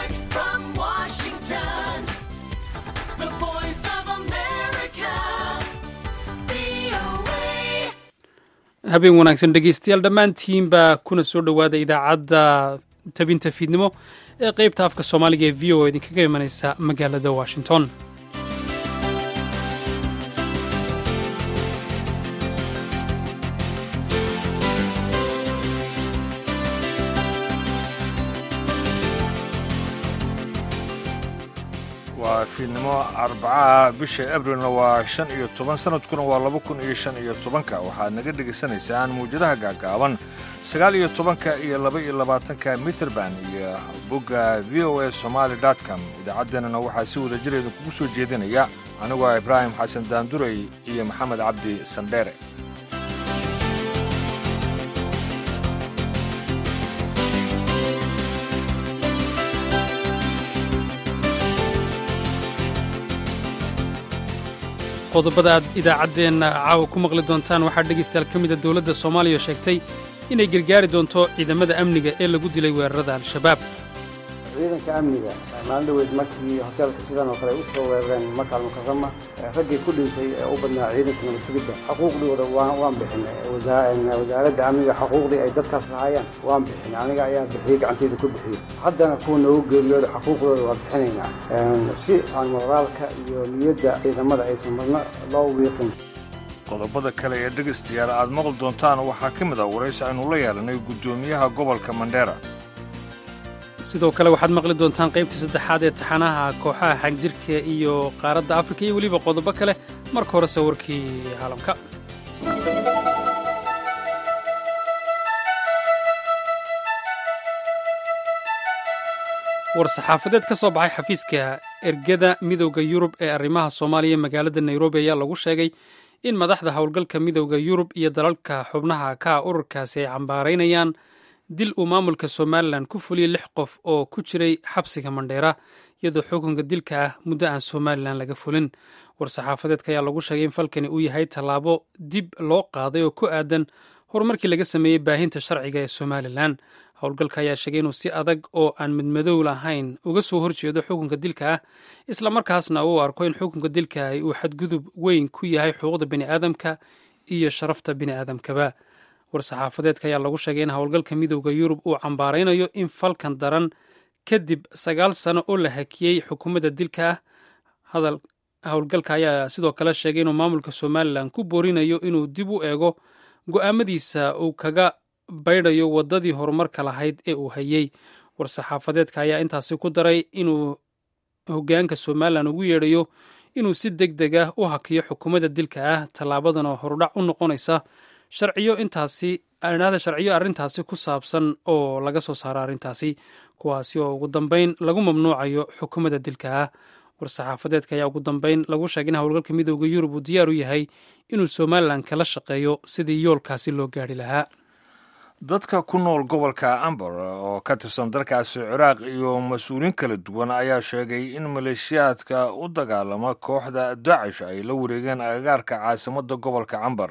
Direct from Washington, the voice of America, VOA. habeen wanaagsan dhegeystayaal dhammaantiinba kuna soo dhowaada idaacadda tabinta fiidnimo ee qeybta afka soomaaliga ee v o idinkaga imanaysa magaalada washington waa fiidnimo arbacaha bisha abrilna waa shan iyo toban sanadkuna waa laba kun iyo shan iyo tobanka waxaad naga dhegaysanaysaan mawjadaha gaagaaban sagaal iyo tobanka iyo laba iyo labaatanka mitrband iyo bogga v o a somaali com idaacaddeenana waxaa si wada jireeda kugu soo jeedinaya anigoo ibraahim xasan daanduray iyo maxamed cabdi sandheere qodobada aad idaacaddeenna caawa ku maqli doontaan waxaa dhegaystayaal ka mida dowladda soomaaliya oo sheegtay inay gargaari doonto ciidamada amniga ee lagu dilay weerarada al-shabaab ciidanka amniga maalin dhaweyd markii hoteelka sidan oo kale ay u soo weerareen makaal mukarama raggii ku dhintay ee u badnaa ciidanka nabadsugidda xuquuqdooda waan waan bixinay wasaa- wasaaradda amniga xuquuqdii ay dadkaas lahaayeen waan bixinay aniga ayaa bixiyey gacanteyda ku bixiyey haddana kuwa noogu geeriyooda xuquuqdooda waa bixinaynaa si aan moraalka iyo niyadda ciidamada aysan marna loo wiiqin qodobada kale ee dhegaystayaal aad maqli doontaan waxaa ka mid ah waraysi aynu la yeelanay guddoomiyaha gobolka mandheera sidoo kale waxaad maqli doontaan qaybtii saddexaad ee taxanaha kooxaha xagjirka iyo qaaradda afrika iyo weliba qodobo kale marka horese warkii caalamka war-saxaafadeed ka soo baxay xafiiska ergada midowda yurub ee arrimaha soomaaliya magaalada nairobi ayaa lagu sheegay in madaxda howlgalka midowda yurub iyo dalalka xubnaha ka ah ururkaasi ay cambaaraynayaan dil uu maamulka somalilan ku fuliyey lix qof oo ku jiray xabsiga mandheera iyadoo xukunka dilka ah muddo aan somalilan laga fulin war-saxaafadeedka ayaa lagu sheegay in falkani uu yahay tallaabo dib loo qaaday oo ku aadan horumarkii laga sameeyey baahinta sharciga ee somalilan howlgalka ayaa sheegay inuu si adag oo aan midmadow lahayn uga soo horjeedo xukunka dilka ah islamarkaasna uu arko in xukunka dilka ah uu xadgudub weyn ku yahay xuquuqda bini'aadamka iyo sharafta bini'aadamkaba war-saxaafadeedka ayaa lagu sheegay in howlgalka midowda yurub uu cambaaraynayo in falkan daran kadib sagaal sano oo la hakiyey xukuumadda dilka ah hadal howlgalka ayaa sidoo kale sheegay inuu maamulka somalilan ku boorinayo inuu dib u eego go'aamadiisa uu kaga baydhayo waddadii horumarka lahayd ee uu hayey war-saxaafadeedka ayaa intaasi ku daray inuu hoggaanka somalilan ugu yeedhayo inuu si deg deg ah u hakiyo xukuumadda dilka ah tallaabadan oo horudhac u noqonaysa sharciyo intaasi adhaada sharciyo arrintaasi ku saabsan oo laga soo saaro arrintaasi kuwaasi oo ugu dambeyn lagu mamnuucayo xukuumadda dilka ah war-saxaafadeedka ayaa ugu dambeyn lagu sheegay in howlgalka midowda yurub uu diyaar u yahay inuu somalilan kala shaqeeyo sidii yoolkaasi loo gaadhi lahaa dadka ku nool gobolka ambar oo ka tirsan dalkaasi ciraaq iyo mas-uuliin kala duwan ayaa sheegay in maleeshiyaadka u dagaalama kooxda dacish ay la wareegeen agagaarka caasimadda gobolka cambar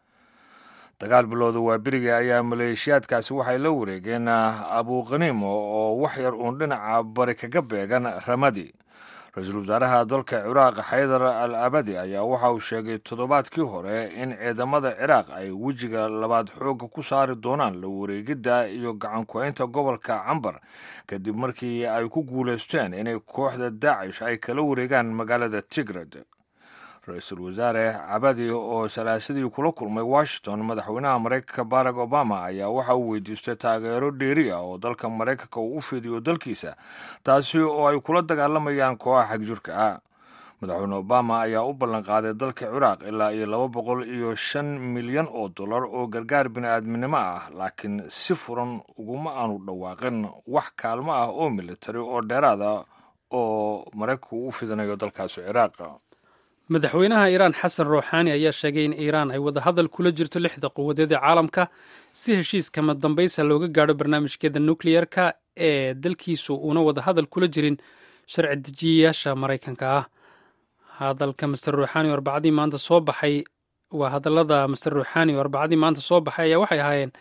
dagaal bilowda waa beriga ayaa maleeshiyaadkaasi waxay la wareegeen abuukhaniimo oo wax yar uun dhinaca bari kaga beegan ramadi ra-iisul wasaaraha dalka ciraaq xaydar al abadi ayaa waxa uu sheegay toddobaadkii hore in ciidamada ciraaq ay wejiga labaad xoogga ku saari doonaan la wareegidda iyo gacan ku-haynta gobolka cambar kadib markii ay ku guulaysteen inay kooxda daacish ay kala wareegaan magaalada tigred ra-iisul wasaare cabadi oo salaasadii kula kulmay washington madaxweynaha maraykanka barack obama ayaa waxa uu weydiistay taageero dheeri ah oo dalka maraykanka uu u fidiyo dalkiisa taasi oo ay kula dagaalamayaan kooxa xagjirka ah madaxweyne obama ayaa u ballanqaaday dalka ciraaq ilaa iyo laba boqol iyo shan milyan oo dollar oo gargaar bini'aadminimo ah laakiin si furan uguma aanu dhawaaqin wax kaalmo ah oo militari oo dheeraad ah oo maraykanku u fidinayo dalkaasi ciraaq madaxweynaha iiraan xasan ruuxaani ayaa sheegay in iiraan ay wadahadal kula jirto lixda quwadeed ee caalamka si heshiiskama dambaysa looga gaadho barnaamijkeeda nukleyerka ee dalkiisu uuna wadahadal kula jirin sharci dejiyayaasha maraykanka ah hadalka master ruuxaani oo arbacadii maanta soo baxay waa hadallada master ruuxaani oo arbacadii maanta soo baxay ayaa waxay ahaayeen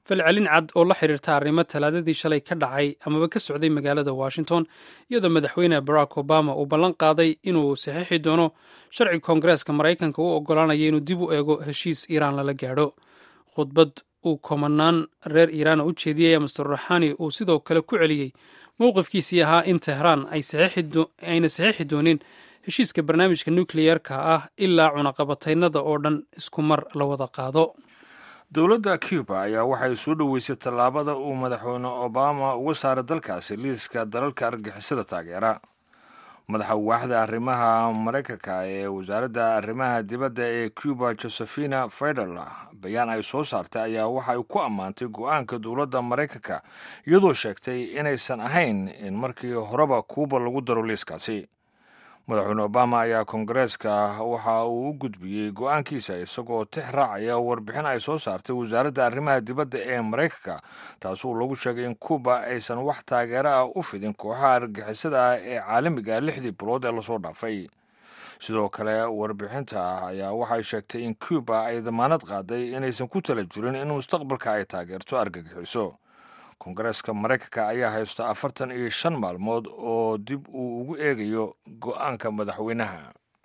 falcelin cad oo la xiriirta arrimo talaadadii shalay ka dhacay amaba ka socday magaalada washington iyadoo madaxweyne barack obama uu ballan qaaday inuu saxiixi doono sharci koongareeska maraykanka u oggolaanaya inuu dib u eego heshiis iiraan lala gaadho khudbad uu komanaan reer iiraana u jeediyey master ruxani uu sidoo kale ku celiyey mowqifkiisii ahaa in tehraan ayna saxiixi doonin heshiiska barnaamijka nukleyerka ah ilaa cunaqabataynada oo dhan isku mar la wada qaado dowladda cuba ayaa waxay soo dhoweysay tallaabada uu madaxweyne obama uga saaray dalkaasi liiska dalalka argixisada taageera madaxa waaxda arrimaha maraykanka ee wasaaradda arrimaha dibadda ee cuba josephina federl bayaan ay soo saartay ayaa waxa ay ku ammaantay go-aanka dowladda maraykanka iyadoo sheegtay inaysan ahayn in markii horeba kuuba lagu daro liiskaasi madaxweyne obama ayaa koongareeska waxa uu u gudbiyey go-aankiisa isagoo tix raacaya warbixin ay soo saartay wasaaradda arrimaha dibadda ee maraykanka taasuu lagu sheegay in kuuba aysan wax taageero ah u fidin kooxaha argixisada ah ee caalamiga lixdii bilood ee lasoo dhaafay sidoo kale warbixinta ayaa waxay sheegtay in cuba ay damaanad qaaday inaysan ku tala jirin in mustaqbalka ay taageerto argagixiso koongareeska maraykanka ayaa haysta afartan iyo shan maalmood oo dib uu ugu eegayo go-aanka madaxweynaha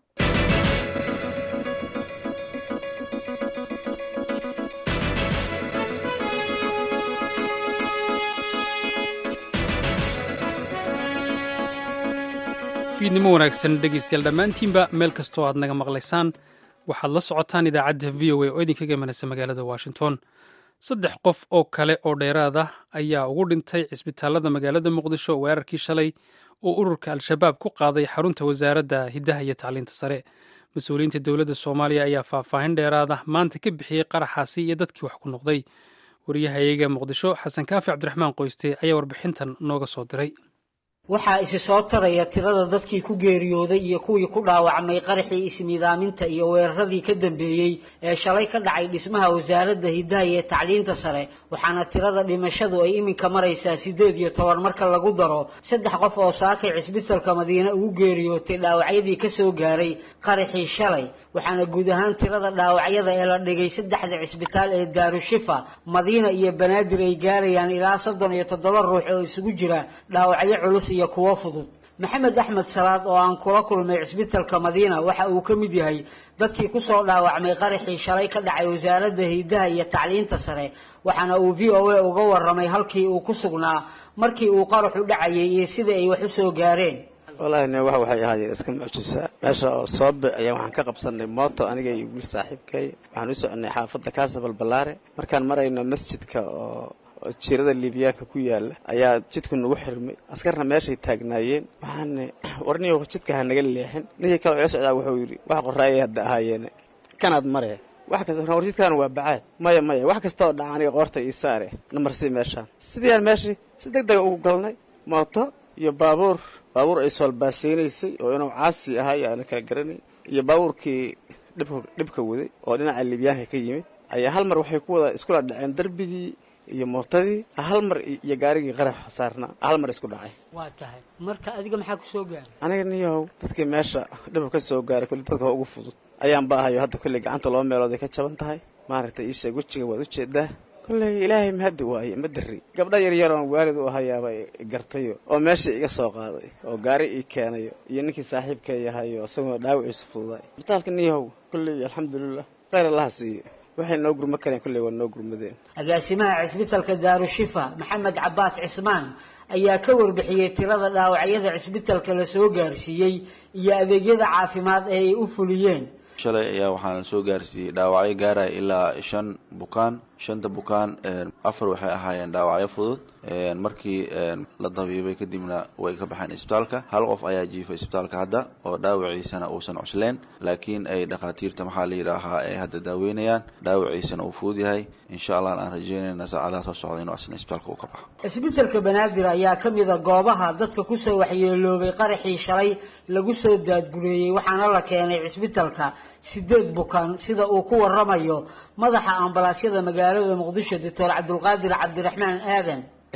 fiidnimo wanaagsan dhegaystayaal dhammaantiinba meel kastoo aad naga maqlaysaan waxaad la socotaan idaacadda v o a oo idinkaga imanaysa magaalada washington saddex qof oo kale oo dheeraad ah ayaa ugu dhintay cisbitaalada magaalada muqdisho weerarkii shalay oo ururka al-shabaab ku qaaday xarunta wasaaradda hiddaha iyo tacliinta sare mas-uuliyiinta dowladda soomaaliya ayaa faahfaahin dheeraada maanta ka bixiyey qaraxaasi iyo dadkii wax ku noqday wariyahayaga muqdisho xasan kaafi cabdiraxmaan qoyste ayaa warbixintan nooga soo diray waxaa isi soo taraya tirada dadkii ku geeriyooday iyo kuwii ku dhaawacmay qaraxii isniidaaminta iyo weeraradii ka dambeeyey ee shalay ka dhacay dhismaha wasaaradda hiddaha iyo tacliinta sare waxaana tirada dhimashadu ay iminka maraysaa siddeed iyo toban marka lagu daro saddex qof oo saakay cisbitalka madiine ugu geeriyootay dhaawacyadii ka soo gaaray qaraxii shalay waxaana guud ahaan tirada dhaawacyada ee la dhigay saddexda cisbitaal ee daarushifa madiina iyo banaadir ay gaarayaan ilaa soddon iyo toddoba ruux oo isugu jira dhaawacyo culus iyo kuwo fudud maxamed axmed salaad oo aan kula kulmay cisbitalka madiina waxa uu ka mid yahay dadkii kusoo dhaawacmay qaraxii shalay ka dhacay wasaaradda hiddaha iyo tacliinta sare waxaana uu v o a uga warramay halkii uu ku sugnaa markii uu qaraxu dhacayay iyo sida ay wax u soo gaareen wallaahi ne wax waxay ahaayeen iska mucjisa meesha oo soobe ayaa waxaan ka qabsanay mooto aniga iyo wiil saaxiibkay waxaan u soconay xaafadda kaasabal ballaare markaan marayno masjidka oo jiirada liibiyaanka ku yaala ayaa jidku nagu xirmay askarna meeshay taagnaayeen waxaan warniyo jidka ha naga leexin ninkii kale oo ila socdaa wuxuu yidhi wax qoraayay hadda ahaayeene kanaad mare wax kasta war jidkaan waa bacaad maya maya wax kasta oo dhaca aniga qoorta ii saare namarsii meeshaan sidii aan meeshii si deg dega ugu galnay mooto iyo baabuur baabuur ay soolbaaseynaysay oo inuu caasi ahay aana kala garanay iyo baabuurkii dhibka dhibka waday oo dhinaca liibyaanka ka yimid ayaa hal mar waxay ku wada iskula dhaceen darbigii iyo mootadii hal mar iyo gaarigii qarax saarna hal mar isku dhacay waa tahay marka adiga maxaa kusoo gaaray aniga niyahow dadkii meesha dhibka ka soo gaaray kulli dadka ugu fudud ayaan baahayo hadda kolley gacanta loo meelood ay ka jaban tahay maaragtay ii sheeg wejiga waad ujeedaa kolley ilaahay mahaddi waaye ma darri gabdha yaryaroon waalid u ahayaaba gartayo oo meesha iga soo qaaday oo gaari ii keenayo iyo ninkii saaxiibka yahayo isagoo dhaawiciisa fududay bitaalka niyahow kolley alxamdulilah khayr allaha siiyo waxay noo gurma kareen kolley waa noo gurmadeen agaasimaha cisbitalka daarushifa maxamed cabaas cismaan ayaa ka warbixiyey tirada dhaawacyada cisbitalka la soo gaarsiiyey iyo adeegyada caafimaad ee ay u fuliyeen shalay ayaa waxaan soo gaarsiiyey dhaawacyo gaaraya ilaa shan bukaan shanta bukaan afar waxay ahaayeen dhaawacyo fudud markii la dabiibay kadibna way ka baxeen isbitaalka hal qof ayaa jiifay isbitaalka hadda oo dhaawaciisana uusan cusleen laakiin ay dhakhaatiirta maxaa la yidhaahaa ay hadda daaweynayaan dhaawaciisana uu fudud yahay insha allah aan rajeynayna saacadaha soo socda inuu asna isbitaalka uu ka baxo cisbitalka banaadir ayaa ka mid a goobaha dadka kusoo waxyeeloobay qaraxii shalay lagu soo daadgureeyey waxaana la keenay cisbitalka sideed bukaan sida uu ku waramayo madaxa ambalaasyada magaalada muqdisho doctor cabdulqaadir cabdiraxmaan aadan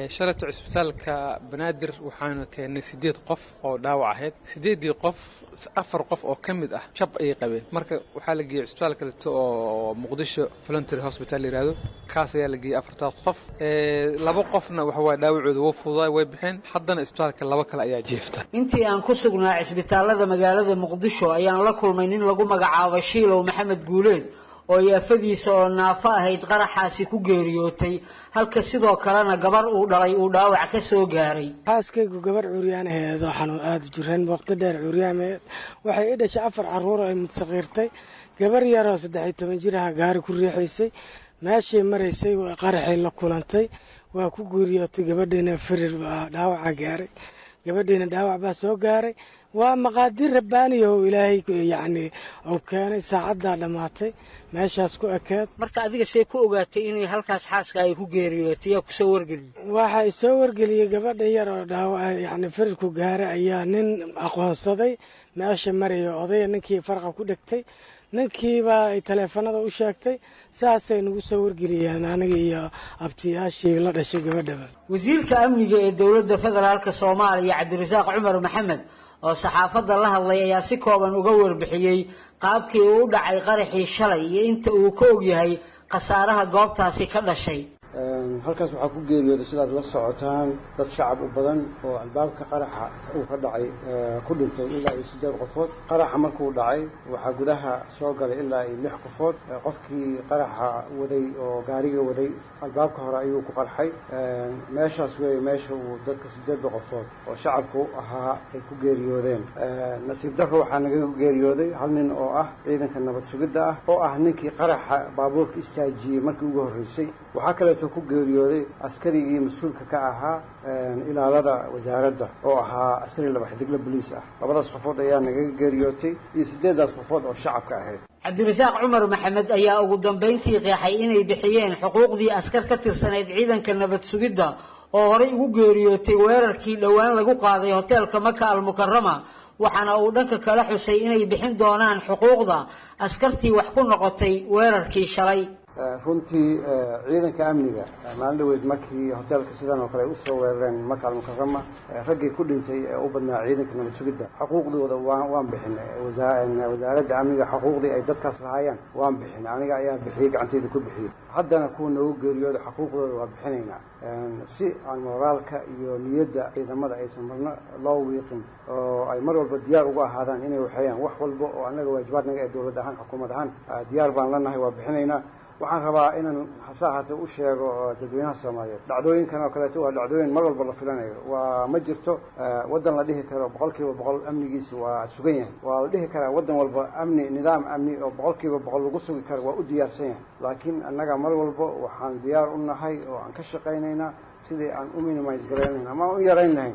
shalayto cisbitaalka banaadir waxaanu keennay siddeed qof oo dhaawac ahayd siddeeddii qof afar qof oo ka mid ah jab ayay qabeen marka waxaa la geeyey cisbitaal kaleto oo muqdisho voluntary hospital yidhaahdo kaas ayaa la geeyey afartaas qof laba qofna waxawaa dhaawacooda wuu fududaay way baxeen haddana cisbitaalka laba kale ayaa jeefta intii aan ku sugnaa cisbitaalada magaalada muqdisho ayaan la kulmay nin lagu magacaabo shiilow maxamed guuleed oo yaafadiisa oo naafo ahayd qaraxaasi ku geeriyootay halka sidoo kalena gabar uu dhalay uu dhaawac ka soo gaaray xaaskaygu gabar curyaan aheed oo xanuun aada jireen waqti dheer curyaameed waxay i dhashay afar caruur ay mudsaqiirtay gabar yaroo saddexiyo toban jir aha gaari ku riixaysay meeshay maraysay qaraxay la kulantay waa ku geeriyootay gabadhiina firir dhaawaca gaaray gabadhiina dhaawac baa soo gaaray waa maqaadiir rabbaaniya oo ilaahay yacni uu keenay saacaddaa dhammaatay meeshaas ku ekeed marka adiga see ku ogaatay inay halkaas xaaska ay ku geeriyootay yaa kusoo wargeliyey waxa i soo wargeliyey gabadha yar oo dhaawac yacni firirku gaaray ayaa nin aqoonsaday meesha maraya odaya ninkii farqa ku dhegtay ninkiibaa ay taleefanada u sheegtay saasay nagu soo wargeliyeen aniga iyo abtiyaashii la dhashay gabadhaba wasiirka amniga ee dowladda federaalka soomaaliya cabdirasaaq cumar maxamed oo saxaafadda la hadlay ayaa si kooban uga warbixiyey qaabkii uu u dhacay qaraxii shalay iyo inta uu ka og yahay khasaaraha goobtaasi ka dhashay halkaas waxaa ku geeriyooday sidaad la socotaan dad shacab u badan oo albaabka qaraxa uu ka dhacay ku dhintay ilaa iyo siddeed qofood qaraxa markuu dhacay waxaa gudaha soo galay ilaa iyo lix qofood qofkii qaraxa waday oo gaariga waday albaabka hore ayuu ku qarxay meeshaas weeye meesha uu dadka siddeedda qofood oo shacabku ahaa ay ku geeriyoodeen nasiib darro waxaa naga geeriyooday hal nin oo ah ciidanka nabad sugidda ah oo ah ninkii qaraxa baabuurka istaajiyey markii ugu horreysay waxaa kaleeto ku geeriyooday askarigii mas-uulka ka ahaa ilaalada wasaaradda oo ahaa askari laba xidigla boliis ah labadaas qofood ayaa nagaga geeriyootay iyo siddeeddaas qofood oo shacabka ahayd cabdirasaaq cumar maxamed ayaa ugu dambayntii qeexay inay bixiyeen xuquuqdii askar ka tirsanayd ciidanka nabad sugidda oo horay ugu geeriyootay weerarkii dhowaan lagu qaaday hoteelka maka almukarama waxaana uu dhanka kala xusay inay bixin doonaan xuquuqda askartii wax ku noqotay weerarkii shalay runtii ciidanka amniga maalin dhaweyd markii hoteelka sidan oo kale ay usoo weerareen maka almukarama raggii ku dhintay ee u badnaa ciidanka nabad sugidda xuquuqdooda waan waan bixinay wasaaradda amniga xuquuqdii ay dadkaas lahaayeen waan bixinay aniga ayaa bixiyey gacanteyda ku bixiyey haddana kuwa noogu geeriyooda xuquuqdooda waa bixinaynaa si aan moraalka iyo niyadda ciidamada aysan marno loo wiiqin oo ay mar walba diyaar uga ahaadaan inay waxeeyaan wax walba oo annaga waajibaadnaga ee dowlad ahaan xukuumad ahaan diyaar baan lanahay waa bixinaynaa waxaan rabaa inaan hase ahaatee u sheego dadweynaha soomaaliyeed dhacdooyinkan oo kaleeto waa dhacdooyin mar walba la filanayo waa ma jirto waddan la dhihi karo boqol kiiba boqol amnigiisa waa sugan yahay waa la dhihi karaa waddan walba amni nidaam amni oo boqol kiiba boqol lagu sugi karo waa u diyaarsan yahay laakiin annaga mar walba waxaan diyaar u nahay oo aan ka shaqaynaynaa sidii aan u minimise garaynayn ama aan u yarayn lahayn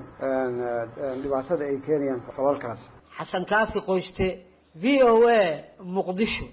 dhibaatada ay keenayaan falalkaas xasan kaafi qoyste v o a muqdisho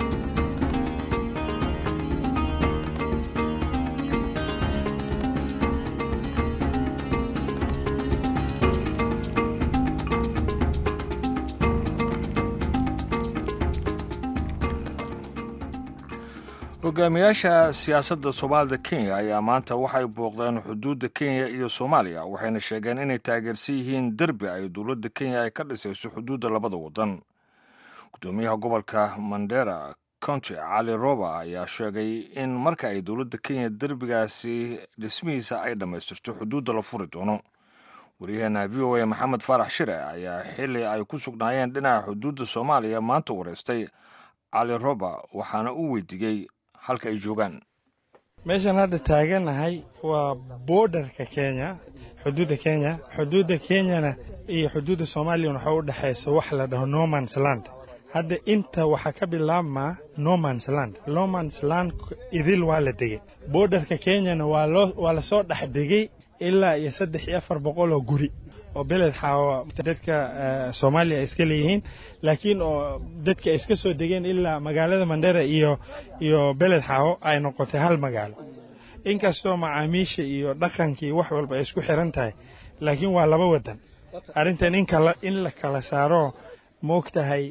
hogaamiyaasha siyaasadda soomaalida kenya ayaa maanta waxay booqdeen xuduudda kenya iyo soomaaliya waxayna sheegeen inay taageersan yihiin derbi ay dowladda kenya ay ka dhisayso xuduudda labada waddan gudoomiyaha gobolka mandera county cali roba ayaa sheegay in marka ay dowladda kenya derbigaasi dhismihiisa ay dhammaystirto xuduudda la furi doono waryaheena v o a maxamed faarax shire ayaa xili ay ku sugnaayeen dhinaca xuduudda soomaaliya maanta wareystay cali roba waxaana uu weydiiyey halka ay joogaan meeshaan hadda taaganahay waa boordarka kenya xuduudda kenya xuduudda kenyana iyo xuduudda soomaaliyana waxaa u dhexaysa wax la dhaho normans land hadda inta waxaa ka bilaabmaa normans land normans land idil waa la degay boordarka kenyana waa lasoo dhex degay ilaa iyo saddex iyo afar boqol oo guri oo beled xaawa dadka soomaaliya ay iska leeyihiin laakiin oo dadka ay iska soo degeen ilaa magaalada mandera iyo iyo beled xaawo ay noqotay hal magaalo inkastoo macaamiisha iyo dhaqanka iyo wax walba ay isku xiran tahay laakiin waa laba wadan arrintan in la kala saaro ma og tahay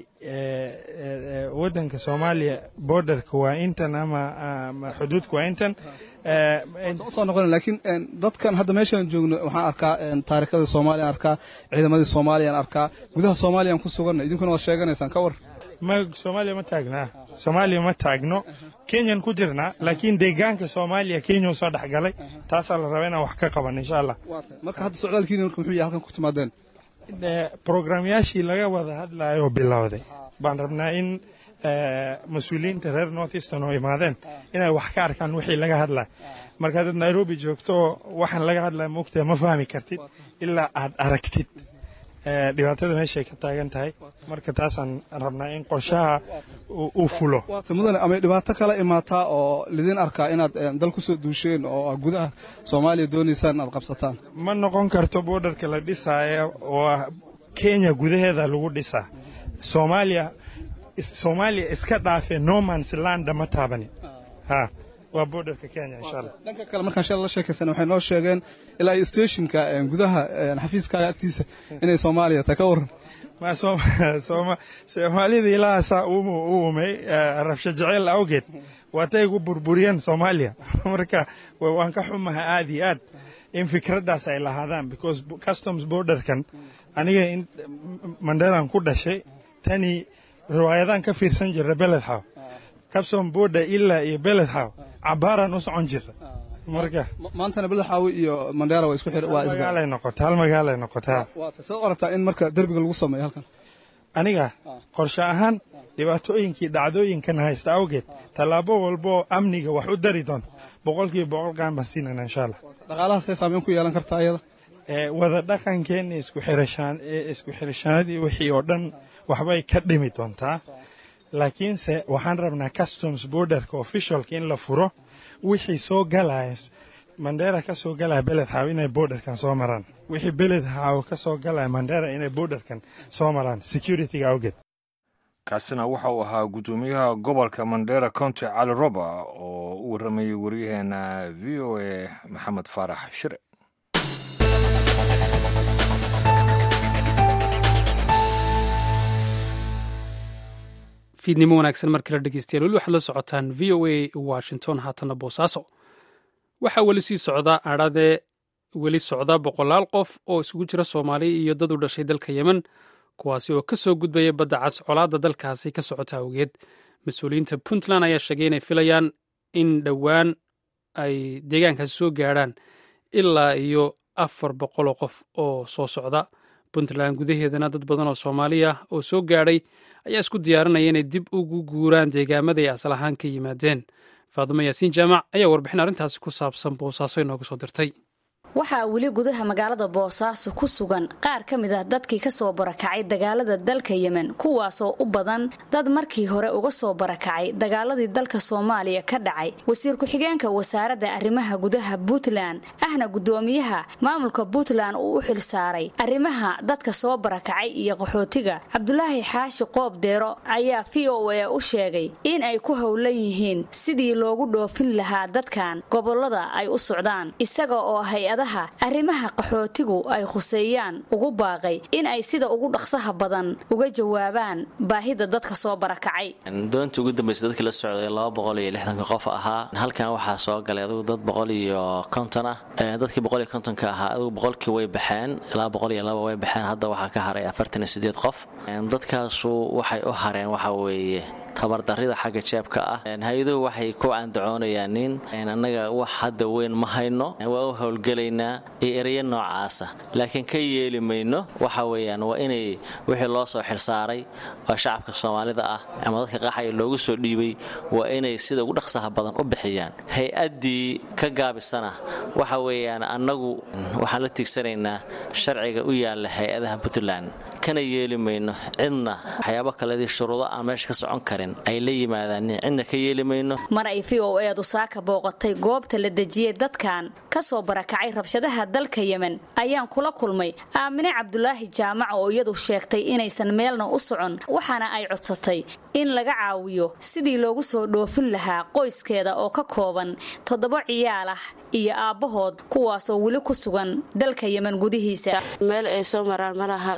waddanka soomaaliya borderka waa intan ama xuduudka waa intan usoo noqon laakiin dadkan hadda meeshaan joogno waxaan arkaa taariikhada soomaaliya arkaa ciidamadii soomaaliyaan arkaa gudaha soomaaliyaan ku suganna idinkuna waad sheeganaysaan ka war ma soomaaliya ma taagnaa soomaaliya ma taagno kenyan ku jirnaa laakiin deegaanka soomaaliya kenya soo dhex galay taasaa la rabaa inaan wax ka qaban insha allah marka hadda socdaalkiina marka muxuu yahay halkan ku timaadeen programyaashii laga wada hadlayo bilowday baan rabnaa in mas-uuliyiinta reer north eastern oo imaadeen inay wax ka arkaan wixii laga hadlaya marka haddaad nairobi joogto waxaan laga hadlaya moogtahay ma fahmi kartid ilaa aad aragtid dhibaatada meeshay ka taagan tahay marka taasaan rabnaa in qorshaha uu fulo waata mudane amay dhibaato kala imaataa oo lidin arkaa inaad dal ku soo duusheen oo gudaha soomaaliya doonaysaan inaad qabsataan ma noqon karto borderka la dhisaayo oo kenya gudaheeda lagu dhisaa soomaaliya soomaaliya iska dhaafe normans landa ma taabani ha waa borderka kenya insha allah dhanka kale markaan shala la sheekaysan waxay noo sheegeen ilaa iyo stationka gudaha xafiiskaaga agtiisa inay soomaaliya tahay ka waran ma soomaalida ilaahasaa u umay rabsho jeceyl awgeed waatay gu burburiyeen soomaaliya marka waan ka xumaha aad iyo aad in fikraddaas ay lahaadaan because customs borderkan aniga manderan ku dhashay tani riwaayadaan ka fiirsan jirra beledxaw custom border ilaa iyo beledxaw cabaaraan u socon jirra marka maantana beledxaawi iyo mandheera waa isku waa magaalay noqota hal magaalay noqotaa saad u aragtaa in marka derbiga lagu sameeyo halkan aniga qorshe ahaan dhibaatooyinkii dhacdooyinkan haysta awgeed tallaabo walboo amniga wax u dari doonto boqolkiiba boqol qaan baan siinayna insha allah dhaqaalaha see saameyn ku yeelan kartaa iyada wada dhaqankeenna isku xirashaan isku xirashaanadii wixii oo dhan waxbay ka dhimi doontaa laakiinse waxaan rabnaa customs borderka officialka in la furo wixii soo galaya mandera ka soo galaya beledxaaw inay borderkan soo maraan wixii beledxaaw ka soo galaya mandera inay borderkan soo maraan securityga awgeed kaasina waxa uu ahaa guddoomiyaha gobolka mandera county cali roba oo u warramayay waryaheena v o a maxamed faarax shire fiidnimo wanaagsan mar kale dhegeystayaal weli waxaad la socotaan v o a washington haatanna boosaaso waxaa weli sii socda adhadee weli socda boqolaal qof oo isugu jira soomaaliya iyo dad u dhashay dalka yemen kuwaasi oo ka soo gudbaya badda cas colaadda dalkaasi ka socota awgeed mas-uuliyiinta puntland ayaa sheegay inay filayaan in dhowaan ay deegaankaasi soo gaadhaan ilaa iyo afar boqoloo qof oo soo socda puntland gudaheedana dad badan oo soomaaliya oo soo gaadhay ayaa isku diyaarinaya inay dib ugu guuraan deegaamada ay asal ahaan ka yimaadeen faadimo yaasiin jaamac ayaa warbixin arrintaasi ku saabsan boosaaso inooga soo dirtay waxaa weli gudaha magaalada boosaaso ku sugan qaar ka mid ah dadkii ka soo barakacay dagaalada dalka yemen kuwaasoo u badan dad markii hore uga soo barakacay dagaaladii dalka soomaaliya ka dhacay wasiir ku-xigeenka wasaaradda arrimaha gudaha puntland ahna guddoomiyaha maamulka puntland uu u xil saaray arrimaha dadka soo barakacay iyo qaxootiga cabdulaahi xaashi qoob deero ayaa v o a u sheegay in ay ku howlan yihiin sidii loogu dhoofin lahaa dadkan gobolada ay u socdaan isaga oo hay arrimaha qaxootigu ay khuseeyaan ugu baaqay in ay sida ugu dhaqsaha badan uga jawaabaan baahida dadka soo barakacay doontii ugu dambaysa dadkii la socday laba boqol iyo lixdanka qof ahaa halkan waxaa soo galay adugu dad boqol iyo konton ah dadkii boqol iyo kontonka ahaa adugu boqolkii way baxeen ilaa boqol iyo laba way baxeen hadda waxaa ka haray afartan iyo sideed qof dadkaasu waxay u hareen waxa weeye tabardarrida xagga jeebka ah hay-aduhu waxay ku candacoonayaan nin annaga wax hadda weyn ma hayno waa u howlgelaynaa iyo ereyo noocaasa laakiin ka yeeli mayno waxa weeyaan waa inay wixii loo soo xilsaaray oo shacabka soomaalida ah ama dadka qaxaya loogu soo dhiibay waa inay sida ugu dhaqsaha badan u bixiyaan hay-addii ka gaabisana waxa weeyaan annagu waxaan la tiigsanaynaa sharciga u yaalla hay-adaha puntland kana yeeli mayno cidna waxyaabo kaledii shuruudo aan meesha ka socon karin ay la yimaadaan cidna ka yeeli mayno mar ay v o eedu saaka booqatay goobta la dejiyey dadkan ka soo barakacay rabshadaha dalka yemen ayaan kula kulmay aamine cabdulaahi jaamac oo iyadu sheegtay inaysan meelna u socon waxaana ay codsatay in laga caawiyo sidii loogu soo dhoofin lahaa qoyskeeda oo ka kooban toddoba ciyaal ah iyo aabbahood kuwaasoo weli ku sugan dalka yemen gudihiisa meel ay soo maraan malaha duruufaan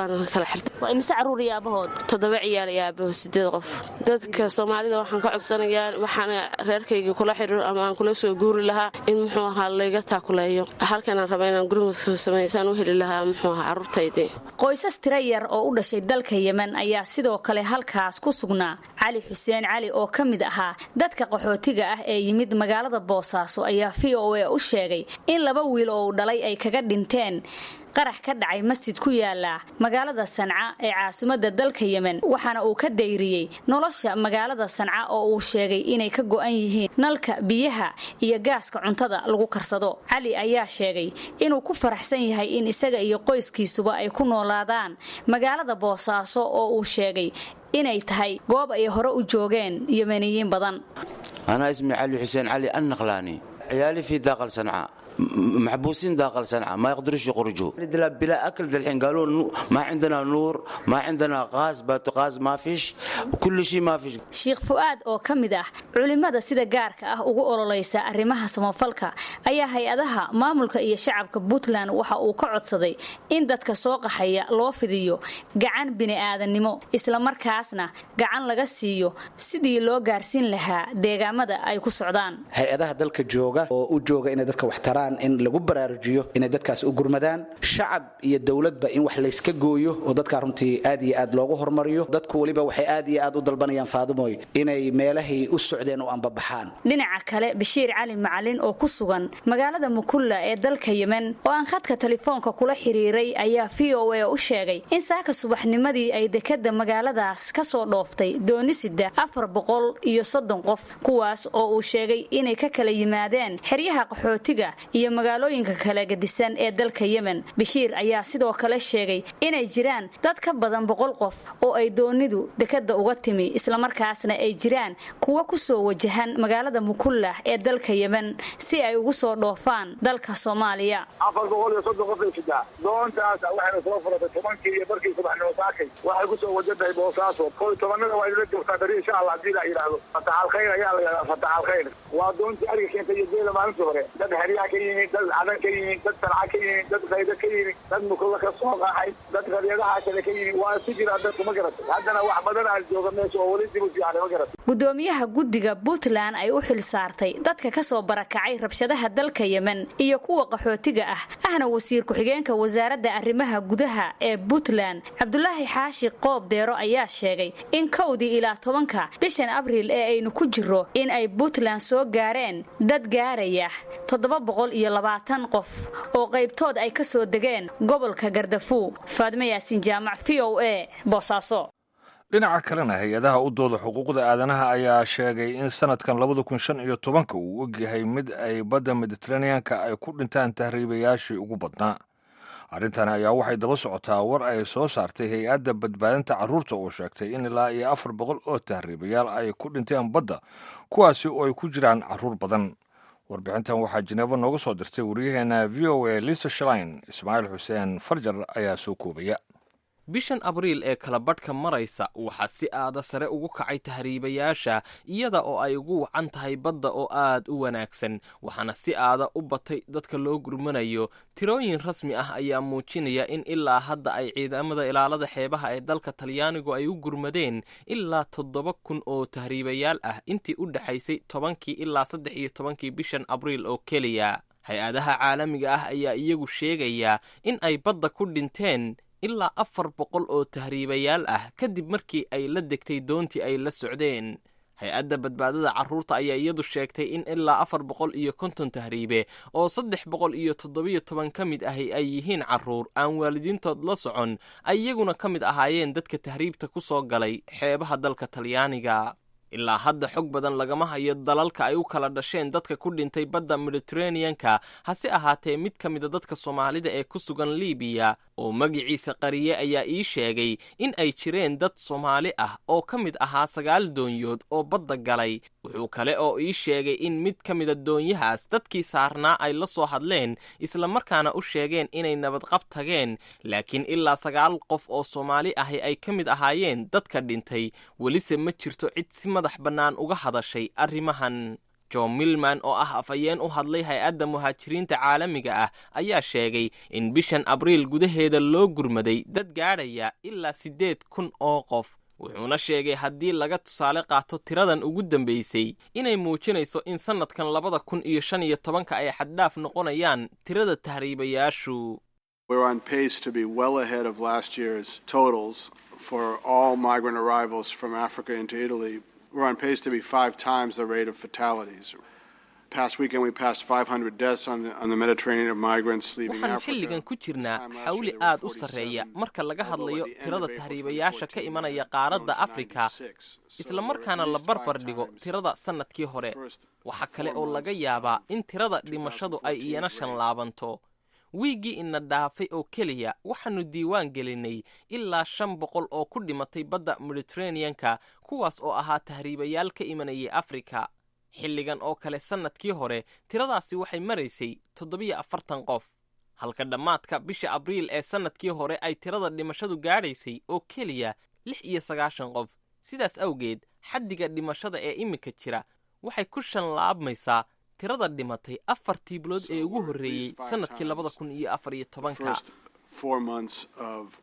waana kala xirtay waa imise caruur iyo aabahood toddoba ciyaal iyo aabahood sideed qof dadka soomaalida waxaan ka codsanayaa waxaan reerkayga kula xiriiro ama aan kula soo guuri lahaa in muxuu ahaa layga taakuleeyo halkanaan raba inaan gurmudka samaysaan u heli lahaa muxuu ahaa carruurtaydii qoysas tira yar oo u dhashay dalka yemen ayaa sidoo kale halkaas ku sugnaa cali xuseen cali oo ka mid ahaa dadka qaxootiga ah ee yimid magaalada boosaaso ayaa v o a u sheegay in laba wiil oo uu dhalay ay kaga dhinteen qarax ka dhacay masjid ku yaala magaalada sanca ee caasimadda dalka yemen waxaana uu ka dayriyey nolosha magaalada sanca oo uu sheegay inay ka go'an yihiin nalka biyaha iyo gaaska cuntada lagu karsado cali ayaa sheegay inuu ku faraxsan yahay in isaga iyo qoyskiisuba ay ku noolaadaan magaalada boosaaso oo uu sheegay inay tahay goob ay hore u joogeen yemeniyiin badan أنا اسمي علي حسين علي النقلاني عيالي في داخل صنعاء م- محبوسين داخل صنعاء ما يقدروش يخرجوا بلا, بلا أكل الحين قالوا نو- ما عندنا نور ما عندنا غاز باتغاز ما فيش وكل شيء ما فيش sheekh fu'aad oo ka mid ah culimmada sida gaarka ah ugu ololaysa arrimaha samafalka ayaa hay-adaha maamulka iyo shacabka puntland waxa uu ka codsaday in dadka soo qaxaya loo fidiyo gacan bini'aadannimo islamarkaasna gacan laga siiyo sidii loo gaarsiin lahaa deegaamada ay ku socdaan hay-adaha dalka jooga oo u jooga inay dadka wax taraan in lagu baraarujiyo inay dadkaas u gurmadaan shacab iyo dowladba in wax layska gooyo oo dadkaa runtii aad iyo aad loogu hormariyo dadku weliba waxay aad iyo aad u dalbanayaan faadimoy inay meelahay u socdeen u ambabaxaan dhinaca kale bashiir cali macalin oo ku sugan magaalada mukulla ee dalka yemen oo aan khadka telefoonka kula xiriiray ayaa v o a u sheegay in saaka subaxnimadii ay dekadda magaaladaas ka soo dhooftay doonisida afar boqol iyo soddon qof kuwaas oo uu sheegay inay ka kala yimaadeen xeryaha qaxootiga iyo magaalooyinka kala gedisan ee dalka yemen bashiir ayaa sidoo kale sheegay inay jiraan dad ka badan boqol qof oo ay doonidu dekadda uga timi islamarkaasna ay jiraan kuwa ku soo wajahan magaalada mukullah ee dalka yemen si ay ugu soo dhoofaan dalka soomaaliya afar boqol iyo soddon qof ay sidaa doontaas waxayna soo furatay tobankii iyo barkii subaxnimo saakay waxay kusoo wajantahay boosaaso koy tobanada waa idila joogtaa bari insha allah haddii la yidhaahdo fataxal khayr ayaa la yidhahdaa fataxal khayr waa doontii ariga keentay iyo geela maalintii hore dad heryaa ka yimid dad cadan ka yimid dad sanca ka yimid dad qaydo ka yimid dad mukulla ka soo qaxay dad qaryadaha kale ka yimid waa isu jiraa dadku ma garatay haddana wax badan aan jooga meesha oo weli dib u fiicanay ma garatay gudoomiyaha guddiga puntland ay u xil saartay dadka ka soo barakacay rabshadaha dalka yemen iyo kuwa qaxootiga ah ahna wasiir ku-xigeenka wasaaradda arrimaha gudaha ee puntland cabdulaahi xaashi qoob deero ayaa sheegay in kowdii ilaa tobanka bishan abriil ee aynu ku jiro in ay puntland soo gaareen dad gaaraya toddoba boqol iyo labaatan qof oo qaybtood ay ka soo degeen gobolka gardafuu faadmo yaasin jaamac v o a boosaaso dhinaca kalena hay-adaha u dooda xuquuqda aadanaha ayaa sheegay in sanadkan labada kun shan iyo tobanka uu ogyahay mid ay badda mediteraneanka ay ku dhintaan tahriibayaashii ugu badnaa arrintan ayaa waxay daba socotaa war ay soo saartay hay-adda badbaadinta carruurta oo sheegtay in ilaa iyo afar boqol oo tahriibayaal ay ku dhinteen badda kuwaasi oo ay ku jiraan carruur badan warbixintan waxaa jineebo nooga soo dirtay waryaheena v o a lisa shalain ismaaciil xuseen farjar ayaa soo koobaya bishan abriil ee kala badhka maraysa waxaa si aada sare ugu kacay tahriibayaasha iyada oo ay ugu wacan tahay badda oo aad u wanaagsan waxaana si aada u batay dadka loo gurmanayo tirooyin rasmi ah ayaa muujinaya in ilaa hadda ay ciidamada ilaalada xeebaha ee dalka talyaanigu ay u gurmadeen ilaa toddoba kun oo tahriibayaal ah intii u dhexaysay tobankii ilaa saddex iyo tobankii bishan abriil oo keliya hay-adaha caalamiga ah ayaa iyagu sheegaya in ay badda ku dhinteen ilaa afar boqol oo tahriibayaal ah kadib markii ay la degtay doontii ay la socdeen hay-adda badbaadada carruurta ayaa iyadu sheegtay in ilaa afar boqol iyo konton tahriibe oo saddex boqol iyo toddobiyo toban ka mid ahi ay yihiin carruur aan waalidiintood la socon ay iyaguna ka mid ahaayeen dadka tahriibta ku soo galay xeebaha dalka talyaaniga ilaa hadda xog badan lagama hayo dalalka ay u kala dhasheen dadka ku dhintay badda mediteraneanka hase ahaatee mid ka mida dadka soomaalida ee ku sugan libiya oo magiciisa qariye ayaa ii sheegay in ay jireen dad soomaali ah oo ka mid ahaa sagaal doonyood oo badda galay wuxuu kale oo ii sheegay in mid ka mida doonyahaas dadkii saarnaa ay la soo hadleen islamarkaana u sheegeen inay nabadqab tageen laakiin ilaa sagaal qof oo soomaali ahi ay ka mid ahaayeen dadka dhintay welise ma jirto cid si madax bannaan uga hadashay arrimahan john milman oo ah afhayeen u hadlay hay-adda muhaajiriinta caalamiga ah ayaa sheegay in bishan abriil gudaheeda loo gurmaday dad gaadhaya ilaa siddeed kun oo qof wuxuuna sheegay haddii laga tusaale qaato tiradan ugu dambaysay inay muujinayso in sannadkan labada kun iyo shan iyo tobanka ay xaddhaaf noqonayaan tirada tahriibayaashu We're on pace to be well ahead of last year's totals for all migrant arrivals from Africa into Italy. We're on pace to be five times the rate of fatalities. Past weekend, we passed 500 deaths on the, on the Mediterranean of migrants leaving waxaan Africa. xilligan ku jirnaa xawli aad u sarreeya marka laga hadlayo tirada tahriibayaasha ka imanaya qaaradda afrika isla markaana la barbar dhigo tirada sannadkii hore waxaa kale oo laga yaabaa in tirada dhimashadu ay iyana shanlaabanto wiiggii ina dhaafay oo keliya waxaannu diiwaan gelinay ilaa shan boqol oo ku dhimatay badda mediteraneanka kuwaas oo ahaa tahriibayaal ka imanayay afrika xilligan oo kale sannadkii hore tiradaasi waxay maraysay toddobiyo afartan qof halka dhammaadka bisha abriil ee sannadkii hore ay tirada dhimashadu gaadhaysay oo keliya lix iyo sagaashan qof sidaas awgeed xaddiga dhimashada ee iminka jira waxay ku shanlaabmaysaa tirada dhimatay afartii bilood ee ugu horreeyey sannadkii labada kun iyo afar iyo tobanka First four months of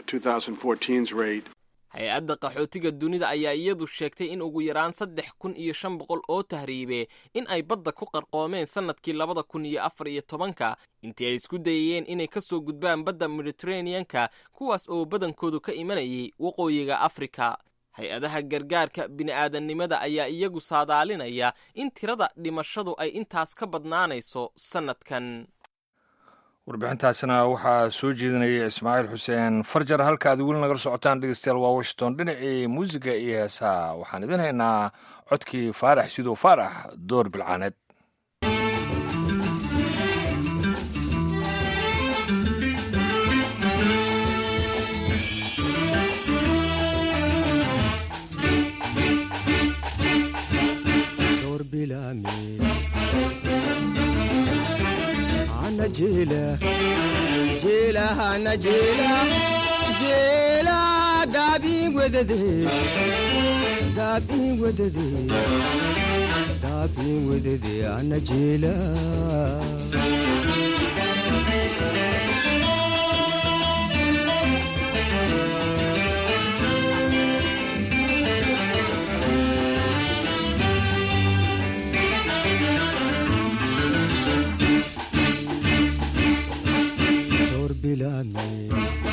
2014's rate. hay-adda qaxootiga dunida ayaa iyadu sheegtay in ugu yaraan saddex kun iyo shan boqol oo tahriibe in ay badda ku qarqoomeen sannadkii labada kun iyo afar iyo tobanka intii ay isku dayayeen inay ka soo gudbaan badda mediteraneanka kuwaas oo badankoodu ka imanayay waqooyiga afrika hay-adaha gargaarka bini'aadannimada ayaa iyagu saadaalinaya in tirada dhimashadu ay intaas ka badnaanayso sannadkan warbixintaasina waxaa soo jeedinaya ismaaciil xuseen farjar halka aad weli nagala socotaan dhegeystayaal waa washington dhinacii muusiga iyo heesaha waxaan idin haynaa codkii faarax sidoo faarax door bilcaaneed دور بلامي أنا جيلة جيلة أنا جيلة جيلة دابي وددي دابي وددي دابي وددي أنا جيلة دور بلامي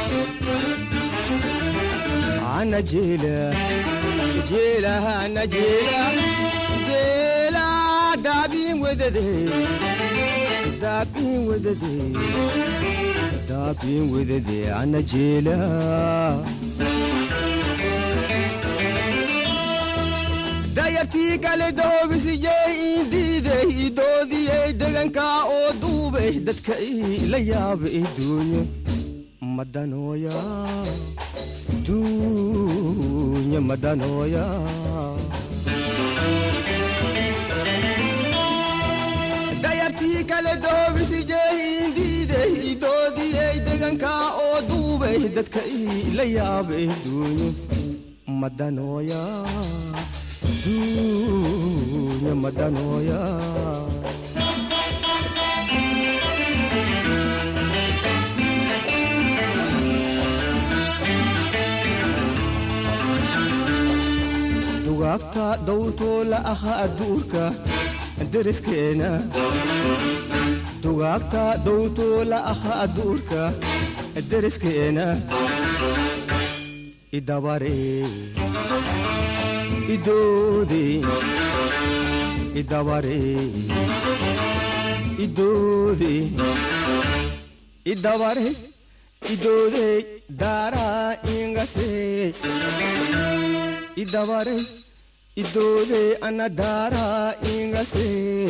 أنا جيلة جيلة أنا جيلة جيلة دابي وددي دابي وددي دابي وددي أنا جيلة dayartii kale doobisiyey indiiday idoodiyey degankaa oo duubay dadka ila yaaba iduunye madanooya duunye madanooya dayartii kale doobisiyey indiiday idoodiyey degankaa oo duubay dadka ila yaaba iduunye madanooya dunya madanoya dugaagta dawtoo la aha adduurka deriskeena dugaagta dawtoo la aha adduurka deriskeena idabaree idoode idabare idoode idabare idoode daara ingase idabare idoode ana daara ingase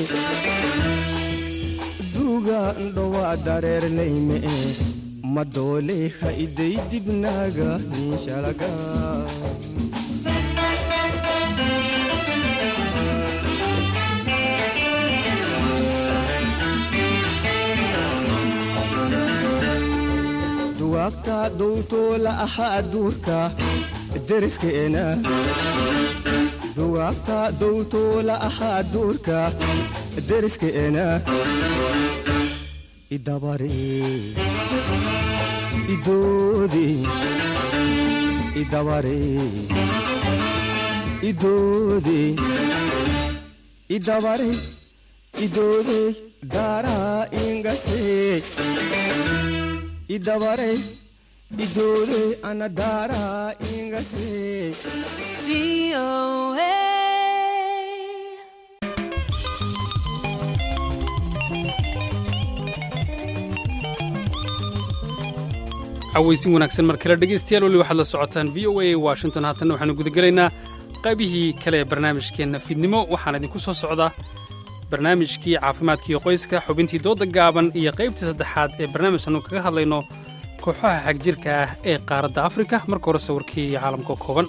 duga ndhowa dareernayme madoole ha iday dibnaaga niishalaga dugaagta dawtoo la aha adduurka deriskeena dugaagta dowtuula ahaa duurka deriskeenna idabare idoode idabare idoode idabare idoode daaraa ingase idabare idoode ana daaraa ingase cawaysin wanaagsan mar kale dhegaystayaal weli waxaad la socotaan v o a washington haatanna waxaanu gudagelaynaa qaybihii kale ee barnaamijkeenna fiidnimo waxaana idinku soo socdaa barnaamijkii caafimaadkiiyo qoyska xubintii dooda gaaban iyo qaybtii saddexaad ee barnaamijkaanu kaga hadlayno kooxaha xagjirka ah ee qaaradda afrika marka hore sawirkii caalamka kooban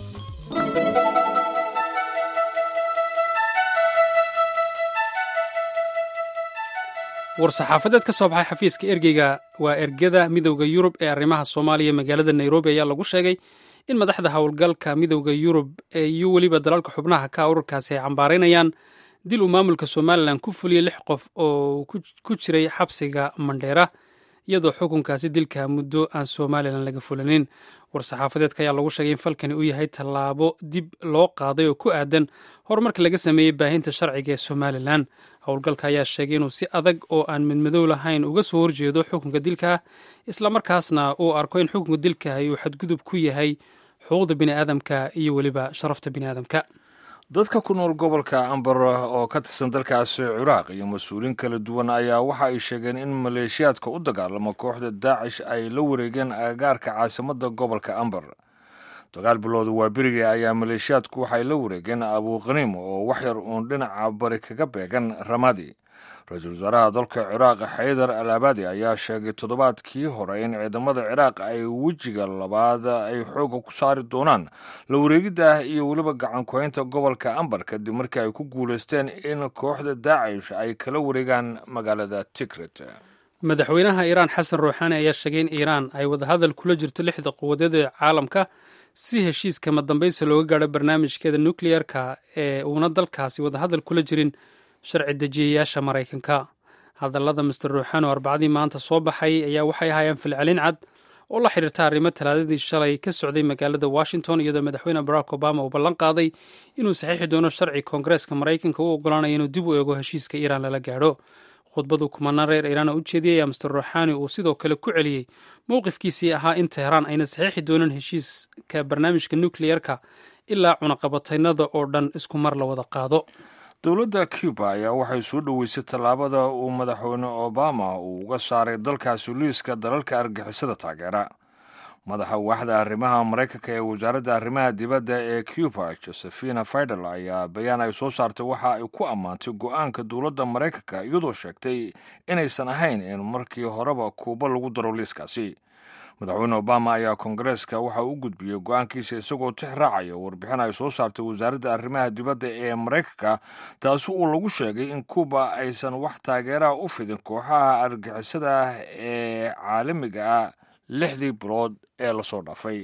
war-saxaafadeed ka soo baxay xafiiska ergeyga waa ergada midowda yurub ee arrimaha soomaaliya magaalada nairobi ayaa lagu sheegay in madaxda howlgalka midowda yurub iyo weliba dalalka xubnaha ka ururkaasi ay cambaaraynayaan dil uu maamulka somalilan ku fuliyey lix qof oo ku jiray xabsiga mandheera iyadoo xukunkaasi dilka muddo aan somalilan laga fulinin war-saxaafadeedka ayaa lagu sheegay in falkani uu yahay tallaabo dib loo qaaday oo ku aadan horumarka laga sameeyey baahinta sharciga ee somalilan howlgalka ayaa sheegay inuu si adag oo aan midmadow lahayn uga soo horjeedo xukunka dilka islamarkaasna uu arko in xukunka dilkahi uu xadgudub ku yahay xuquuqda biniaadamka iyo weliba sharafta biniaadamka dadka ku nool gobolka ambar oo ka tirsan dalkaasi ciraaq iyo mas-uuliin kala duwan ayaa waxa ay sheegeen in maleeshiyaadka u dagaalama kooxda daacish ay la wareegeen agagaarka caasimadda gobolka ambar dagaal bilowda waa berigii ayaa maleeshiyaadku waxay la wareegeen abuukhaniim oo wax yar uun dhinaca bari kaga beegan ramadi ra-iisul wasaaraha dalka ciraaq xaydar al abadi ayaa sheegay toddobaadkii hore in ciidamada ciraaq ay wejiga labaad ay xooga ku saari doonaan la wareegidda iyo weliba gacan ku-haynta gobolka ambar kadib markii ay ku guulaysteen in kooxda daacish ay kala wareegaan magaalada tigret madaxweynaha iiraan xasan ruuxaani ayaa sheegay in iiraan ay wadahadal kula jirto lixda quwadeed ee caalamka si heshiiska madambaysa looga gaadho barnaamijkeeda nukleyerka ee uuna dalkaasi wadahadal kula jirin sharci dejiyayaasha maraykanka hadallada master ruuxaan oo arbacadii maanta soo baxay ayaa waxay ahaayeen filcelin cad oo la xiriirta arrimo talaadadii shalay ka socday magaalada washington iyadoo madaxweyne barack obama uu ballan qaaday inuu saxiixi doono sharci koongareeska maraykanka u ogolaanaya inuu dib u eego heshiiska iiraan lala gaadho khudbadu kumanaan reer iiraana u jeediyey ayaa master ruuxaani uu sidoo kale ku celiyey mowqifkiisii ahaa in teheraan ayna saxiixi doonin heshiiska barnaamijka nukleyerka ilaa cunaqabataynada oo dhan isku mar la wada qaado dowladda cuba ayaa waxay soo dhoweysay tallaabada uu madaxweyne obama uu uga saaray dalkaasi liiska dalalka argixisada taageera madaxa waaxda arrimaha maraykanka ee wasaaradda arrimaha dibadda ee cuba josephina fidel ayaa bayaan ay soo saartay waxa ay ku ammaantay go-aanka dowladda maraykanka iyadoo sheegtay inaysan ahayn in markii horeba kuuba lagu daro liiskaasi madaxweyne obama ayaa koongareeska waxa u gudbiyey go-aankiisa isagoo tix raacaya warbixin ay soo saartay wasaaradda arrimaha dibadda ee maraykanka taasi uu lagu sheegay in kuuba aysan wax taageeraha u fidin kooxaha argixisada ah ee caalamiga ah lixdii bilood ee lasoo dhaafay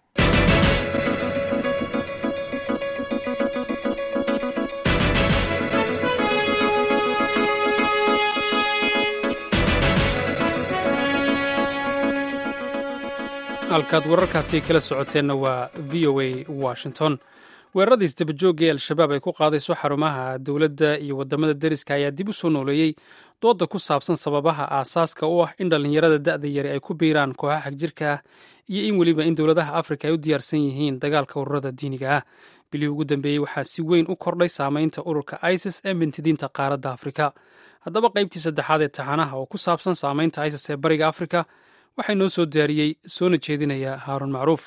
halkaad wararkaasi kala socoteenna waa v o a washington weeraradii isdabajoogga ee al-shabaab ay ku qaadayso xarumaha dowladda iyo waddamada deriska ayaa dib u soo nooleeyey dooda ku saabsan sababaha aasaaska u ah in dhallinyarada da'da yari ay ku biiraan kooxaha xagjirka ah iyo in weliba in dowladaha afrika ay u diyaarsan yihiin dagaalka ururada diiniga ah bilihii ugu dambeeyey waxaa si weyn u kordhay saamaynta ururka isis ee mintidiinta qaaradda afrika haddaba qaybtii saddexaad ee taxanaha oo ku saabsan saamaynta isis ee bariga afrika waxaa inoo soo diyaariyey soona jeedinaya haaruun macruuf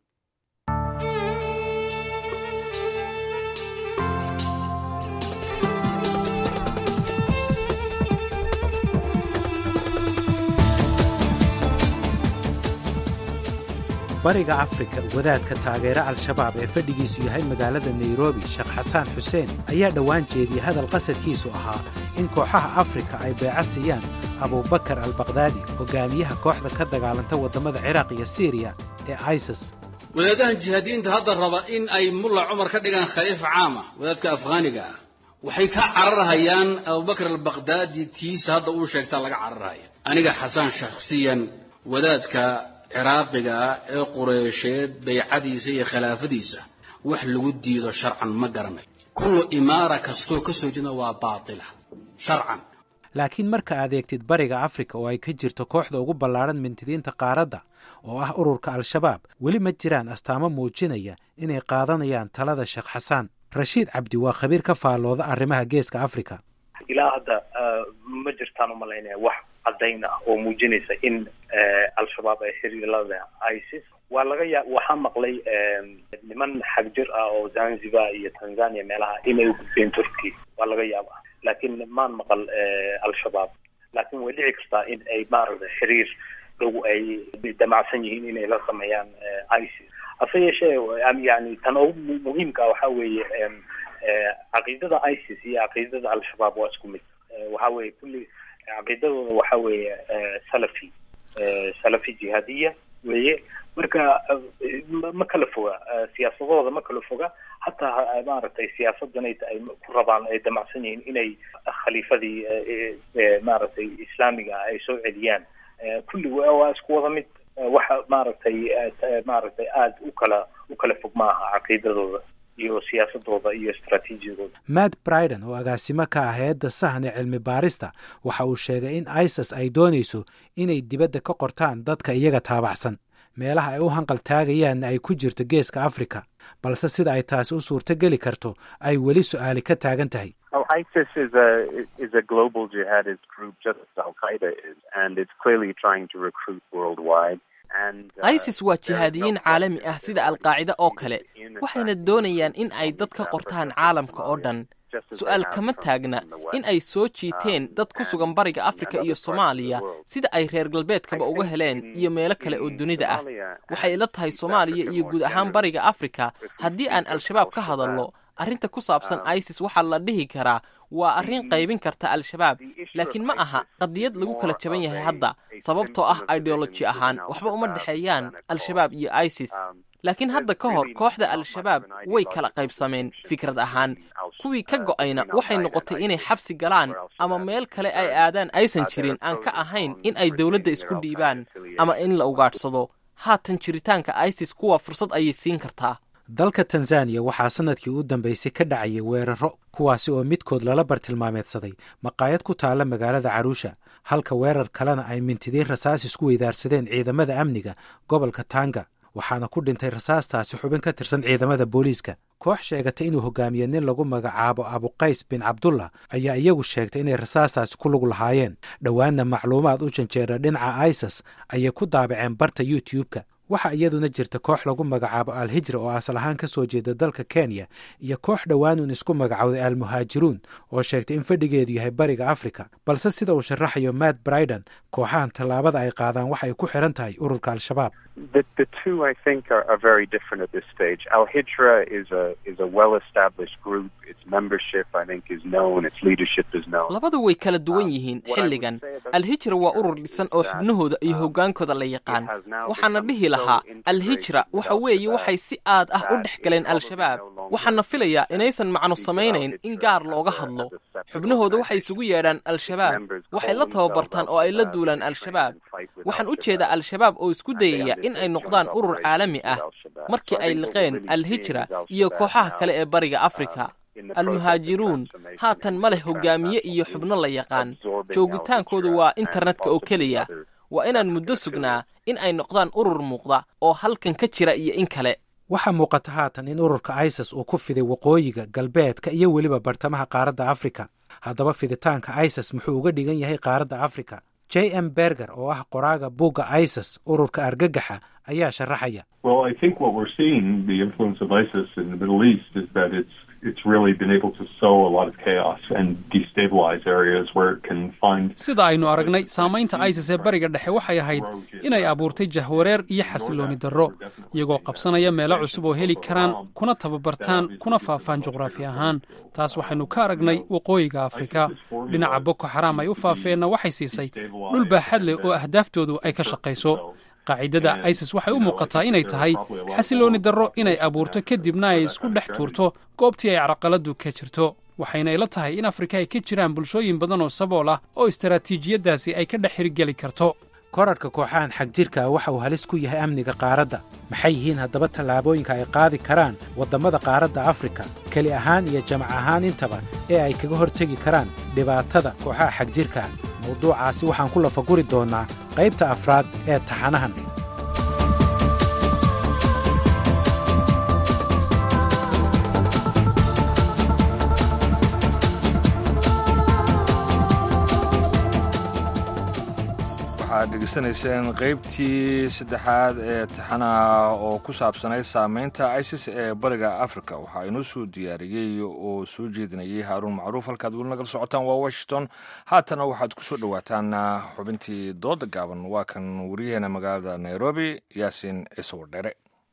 bariga afrika wadaadka taageera al-shabaab ee fadhigiisu yahay magaalada nairobi sheekh xasaan xuseen ayaa dhowaan jeediyey hadal qasadkiisu ahaa in kooxaha afrika ay beeco siiyaan abubakar albakdaadi hogaamiyaha kooxda ka dagaalanta waddamada ciraaq iyo siiriya ee isis wadaadahan jihaadiyiinta hadda raba in ay mulla cumar ka dhigaan khaliifa caama wadaadka afghaaniga ah waxay ka cararhayaan abubakr albaqdaadi tiisa hadda uu sheegtaa laga cararhaya aniga xasan shakhsiyan wadaadka ciraaqiga ah ee qureysheed baycadiisa iyo khilaafadiisa wax lagu diido sharcan ma garanayo kullu imaara kastoo ka soo jeeda waa baatila sharcan laakiin marka aad eegtid bariga afrika oo ay ka jirto kooxda ugu ballaadhan mintidiinta qaaradda oo ah ururka al-shabaab weli ma jiraan astaamo muujinaya inay qaadanayaan talada sheekh xasaan rashiid cabdi waa khabiir ka faallooda arrimaha geeska afrika ilaa hadda ma jirtaan umalaynaya wax caddayn ah oo muujinaysa in al-shabaab ay xiriir la leh isis waa laga yaa waxaa maqlay niman xagjir ah oo zanzibar iyo tanzania meelaha inay u gudbeen turkey waa laga yaaba laakiin maan maqal al-shabaab laakiin way dhici kartaa in ay maaragtay xiriir dhow ay damacsan yihiin inay la sameeyaan isis hase yeeshee yani tan ugu muhiimka ah waxaa weeye caqiidada isis iyo caqiidada al-shabaab waa isku mid waxa weeye kulli caqiidadooda waxa weeye salafi salafi jihaadiya weeye marka ma kala foga siyaasadooda ma kala foga hataa maaragtay siyaasadan ay ku rabaan ay damacsan yihiin inay khaliifadii maaragtay islaamiga ah ay soo celiyaan kulli waa isku wada mid waxa maaragtay maaragtay aada u kala u kala fog maaha caqiidadooda iyo siyaasadooda iyo istraatiijiyadooda matt briden oo agaasimo ka ah hay-adda sahne cilmi baarista waxa uu sheegay in isis ay doonayso inay dibadda ka qortaan dadka iyaga taabacsan meelaha ay u hanqal taagayaanna ay ku jirto geeska afrika balse sida ay taasi u suurto geli karto ay weli su-aali ka taagan tahay ISIS is a is a global jihadist group, just as Al Qaeda is, and it's clearly trying to recruit worldwide. isis waa jihaadiyiin caalami ah sida alqaacida oo kale waxayna doonayaan in ay dad ka qortaan caalamka oo dhan su-aal kama taagna in ay soo jiiteen dad ku sugan bariga afrika iyo soomaaliya sida ay reer galbeedkaba uga heleen iyo meelo kale oo dunida ah waxay ila tahay soomaaliya iyo guud ahaan bariga afrika haddii aan al-shabaab ka hadalno arrinta ku saabsan isis waxaa la dhihi karaa waa arrin qaybin karta al-shabaab laakiin ma aha qadiyad lagu kala jaban yahay hadda sababtoo ah ideoloji ahaan waxba uma dhexeeyaan al-shabaab iyo isis laakiin hadda ka hor kooxda al-shabaab way kala qaybsameen fikrad ahaan kuwii ka go'ayna waxay noqotay inay xabsi galaan ama meel kale ay aadaan aysan jirin aan ka ahayn in ay dowladda isku dhiibaan ama in la ugaadhsado haatan jiritaanka isis kuwa fursad ayay siin kartaa dalka tanzaniya waxaa sanadkii u dambeysay ka dhacayay weeraro kuwaasi oo midkood lala bartilmaameedsaday maqaayad ku taalla magaalada caruusha halka weerar kalena ay mintidiin rasaas isku weydaarsadeen ciidamada amniga gobolka tanga waxaana ku dhintay rasaastaasi xubin ka tirsan ciidamada booliiska koox sheegatay inuu hogaamiye nin lagu magacaabo abuqays bin cabdullah ayaa iyagu sheegtay inay rasaastaasi ku lug lahaayeen dhowaanna macluumaad u janjeera dhinaca isis ayay ku daabaceen barta youtube-ka waxaa iyaduna jirta koox lagu magacaabo al-hijra oo asal ahaan ka soo jeeda dalka kenya iyo koox dhowaanuun isku magacowday al-muhaajiruun oo sheegtay in fadhigeedu yahay bariga afrika balse sida uu sharaxayo matt briden kooxahan tallaabada ay qaadaan waxa ay ku xiran tahay ururka al-shabaab The, the two, I think, are, are very different at this stage. Al Hijra is a is a well-established group. Its membership, I think, is known. Its leadership is known. labadu way kala duwan yihiin xilligan al-hijra waa urur dhisan oo xubnahooda iyo hoggaankooda la yaqaan waxaana dhihi lahaa al-hijra waxa weeye waxay si aad ah u dhex galeen al-shabaab waxaana filayaa inaysan macno samaynayn in gaar looga hadlo xubnahooda waxay isugu yeedhaan al-shabaab waxay la tababartaan oo ay la duulaan al-shabaab waxaan u jeedaa al-shabaab oo isku dayaya in ay noqdaan urur caalami ah markii ay liqeen al-hijra iyo kooxaha kale ee bariga afrika al-muhaajiruun haatan ma leh hogaamiye iyo xubno la yaqaan joogitaankoodu waa internetka oo keliya waa inaan muddo sugnaa in ay noqdaan urur muuqda oo halkan ka jira iyo in kale waxaa muuqata haatan in ururka isis uu ku fiday waqooyiga galbeedka iyo weliba bartamaha qaaradda afrika haddaba fiditaanka isis muxuu uga dhigan yahay qaaradda afrika j m berger oo ah qoraaga buugga isis ururka argagaxa ayaa sharaxaya Well, I think what we're seeing, the influence of ISIS in the Middle East, is that it's it's really been able to sow a lot of chaos and destabilize areas where it can find. sida aynu aragnay saamaynta isis ee bariga dhexe waxay ahayd inay abuurtay jahwareer iyo xasilooni darro iyagoo qabsanaya meelo cusub oo heli karaan kuna tababartaan kuna faafaan juqraafi ahaan taas waxaynu ka aragnay waqooyiga afrika dhinaca boko xaraam ay u faafeenna waxay siisay dhul baaxad leh oo ahdaaftoodu ay ka shaqayso qaacidada isis waxay u muuqataa inay tahay xasilooni darro inay abuurto kadibna ay isku dhex tuurto goobtii ay carqaladdu ka jirto waxayna ila tahay in afrika ay ka jiraan bulshooyin badan oo sabool ah oo istaraatiijiyaddaasi ay ka dhex hirgeli karto korarhka kooxahan xagjirka ah waxa uu halis ku yahay amniga qaaradda maxay yihiin haddaba tallaabooyinka ay qaadi karaan waddammada qaaradda afrika keli ahaan iyo jamac ahaan intaba ee ay kaga hortegi karaan dhibaatada kooxaha xagjirka ah mawduucaasi waxaan ku lafaguri doonnaa qaybta afraad ee taxanahan waxaad dhegeysanayseen qaybtii saddexaad ee taxanaha oo ku saabsanayd saameynta isis ee bariga africa waxaa inoo soo diyaariyey oo soo jeedinayay haaruun macruuf halkaad weli nagala socotaan waa washington haatana waxaad ku soo dhowaataan xubintii dooda gaaban waa kan wariyaheena magaalada nairobi yaasiin ciise wardhere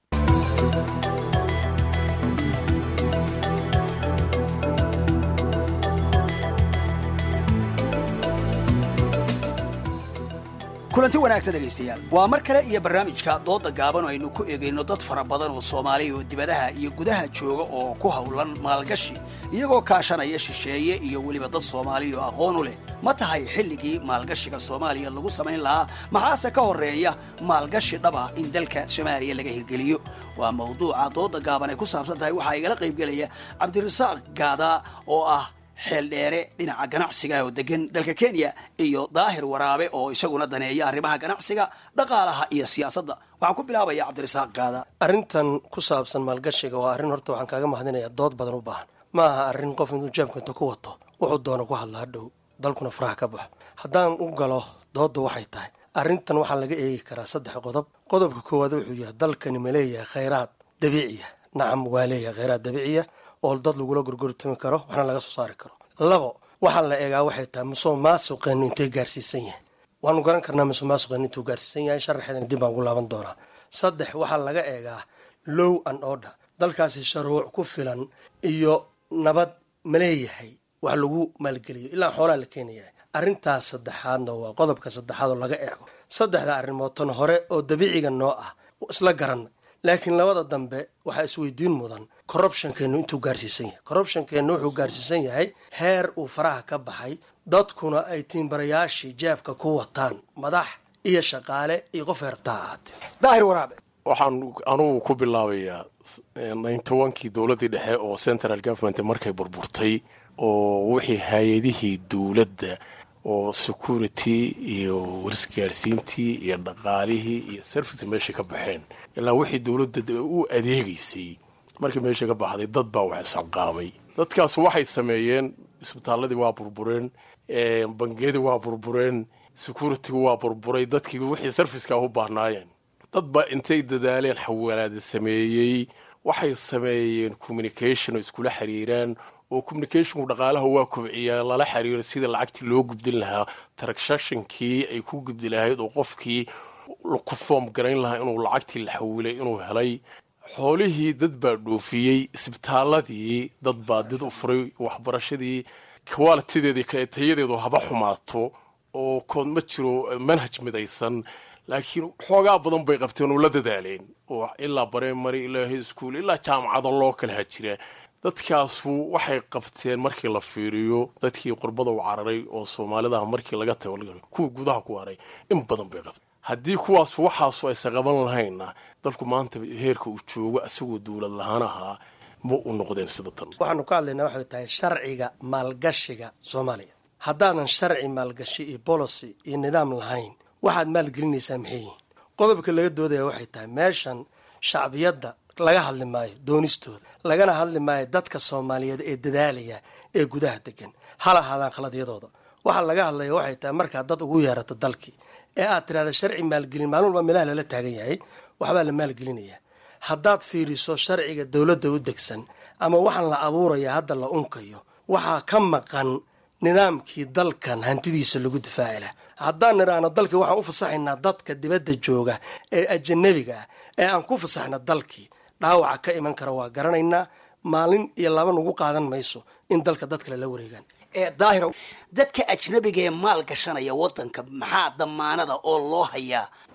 kulanti wanaagsan dhegaystayaal waa mar kale iyo barnaamijka dooda gaaban oo aynu ku eegayno dad fara badan oo soomaaliya oo dibadaha iyo gudaha jooga oo ku howlan maalgashi iyagoo kaashanaya shisheeye iyo weliba dad soomaaliya oo aqoon u leh ma tahay xilligii maalgashiga soomaaliya lagu samayn lahaa maxaase ka horreeya maalgashi dhaba in dalka soomaaliya laga hirgeliyo waa mawduuca dooda gaaban ay ku saabsan tahay waxaa igala qaybgelaya cabdirasaaq gaada oo ah xeel dheere dhinaca ganacsiga oo degan dalka kenya iyo daahir waraabe oo isaguna daneeya arrimaha ganacsiga dhaqaalaha iyo siyaasadda waxaan ku bilaabaya cabdirasaaq gaada arrintan ku saabsan maalgashiga waa arrin horta waxaan kaaga mahadinaya dood badan u baahan ma aha arrin qof intuu jeebka inta ku wato wuxuu doono ku hadla hadhow dalkuna faraha ka baxo haddaan u galo doodda waxay tahay arrintan waxaa laga eegi karaa saddex qodob qodobka koowaad wuxuu yahay dalkani ma leeyahay khayraad dabiiciya nacam waa leeyahay khayraad dabiiciya oo dad lagula gorgortami karo waxna laga soo saari karo labo waxaa la eegaa waxay tahay musuq maasuqeenu intay gaarsiisan yahay waanu garan karnaa musuq maasuqeenu intuu gaarsiisan yahay sharaxeedana dib baan ugu laaban doonaa saddex waxaa laga eegaa low and order dalkaasi sharuuc ku filan iyo nabad ma leeyahay wax lagu maalgeliyo ilaa xoolaa la keenaya arrintaas saddexaadna waa qodobka saddexaad oo laga eego saddexda arrimood tan hore oo dabiiciga noo ah isla garanay laakiin labada dambe waxaa isweydiin mudan corruptionkeenu intuu gaarsiisan yahay corruptionkeenu wuxuu gaarsiisan yahay heer uu faraha ka baxay dadkuna ay tiimbarayaashii jeebka ku wataan madax iyo shaqaale iyo qof heertaa ahaatee daahir waraabe waxaan anugu ku bilaabayaa nintobankii dowladdii dhexe oo central government markay burburtay oo wixii hay-adihii dowladda oo security iyo warisgaarsiintii iyo dhaqaalihii iyo service meesha ka baxeen ilaa wixii dowladda u adeegaysay markii meesha ka baxday dad baa wax isxalqaamay dadkaas waxay sameeyeen isbitaaladii waa burbureen bangiyadii waa burbureen security-gu waa burburay dadkii wixii serviceka u baahnaayeen dad baa intay dadaaleen xawaalaada sameeyey waxay sameeyeen communication oo iskula xiriiraan oo communicationku dhaqaalaha waa kobciyaa lala xiriiro sida lacagtii loo gubdin lahaa transactionkii ay ku gubdi lahayd oo qofkii ku foom garayn lahaa inuu lacagtii la xawilay inuu helay xoolihii dad baa dhoofiyey isbitaaladii dad baa did u furay waxbarashadii qualitideedii tayadeedu haba xumaato oo kood ma jiro manhaj midaysan laakiin xoogaa badan bay qabteen oo la dadaaleen oo ilaa bareemary ilaa high school ilaa jaamacado loo kala hajira dadkaasu waxay qabteen markii la fiiriyo dadkii qurbada u cararay oo soomaalidaha markii laga tago kuwii gudaha ku haray in badan bay qabteen haddii kuwaas waxaasu aysan qaban lahayna dalku maanta heerka uu joogo isagoo dowlad lahaan ahaa ma u noqdeen sida tan waxaanu ka hadlaynaa waxay tahay sharciga maalgashiga soomaaliya haddaadan sharci maalgashi iyo bolicy iyo nidaam lahayn waxaad maalgelinaysaa maxay yihiin qodobka laga doodaya waxay tahay meeshan shacbiyadda laga hadli maayo doonistooda lagana hadli maayo dadka soomaaliyeed ee dadaalaya ee gudaha degan hal ahaadaan khaladyadooda waxaa laga hadlaya waxay tahay markaad dad ugu yeerato dalkii ee aad tidhahda sharci maalgelin maalin walba meelaha lala taagan yahay waxbaa la maalgelinaya haddaad fiiriso sharciga dowladda u degsan ama waxaan la abuuraya hadda la unkayo waxaa ka maqan nidaamkii dalkan hantidiisa lagu difaaci lah haddaan nidhaahno dalkii waxaan u fasaxaynaa dadka dibadda jooga ee ajanabiga ah ee aan ku fasaxna dalkii dhaawaca ka iman kara waa garanaynaa maalin iyo laba nugu qaadan mayso in dalka dad kale la wareegaan daahiro dadka ajnabiga ee maal gashanaya wadanka maxaa damaanada oo loo hayaa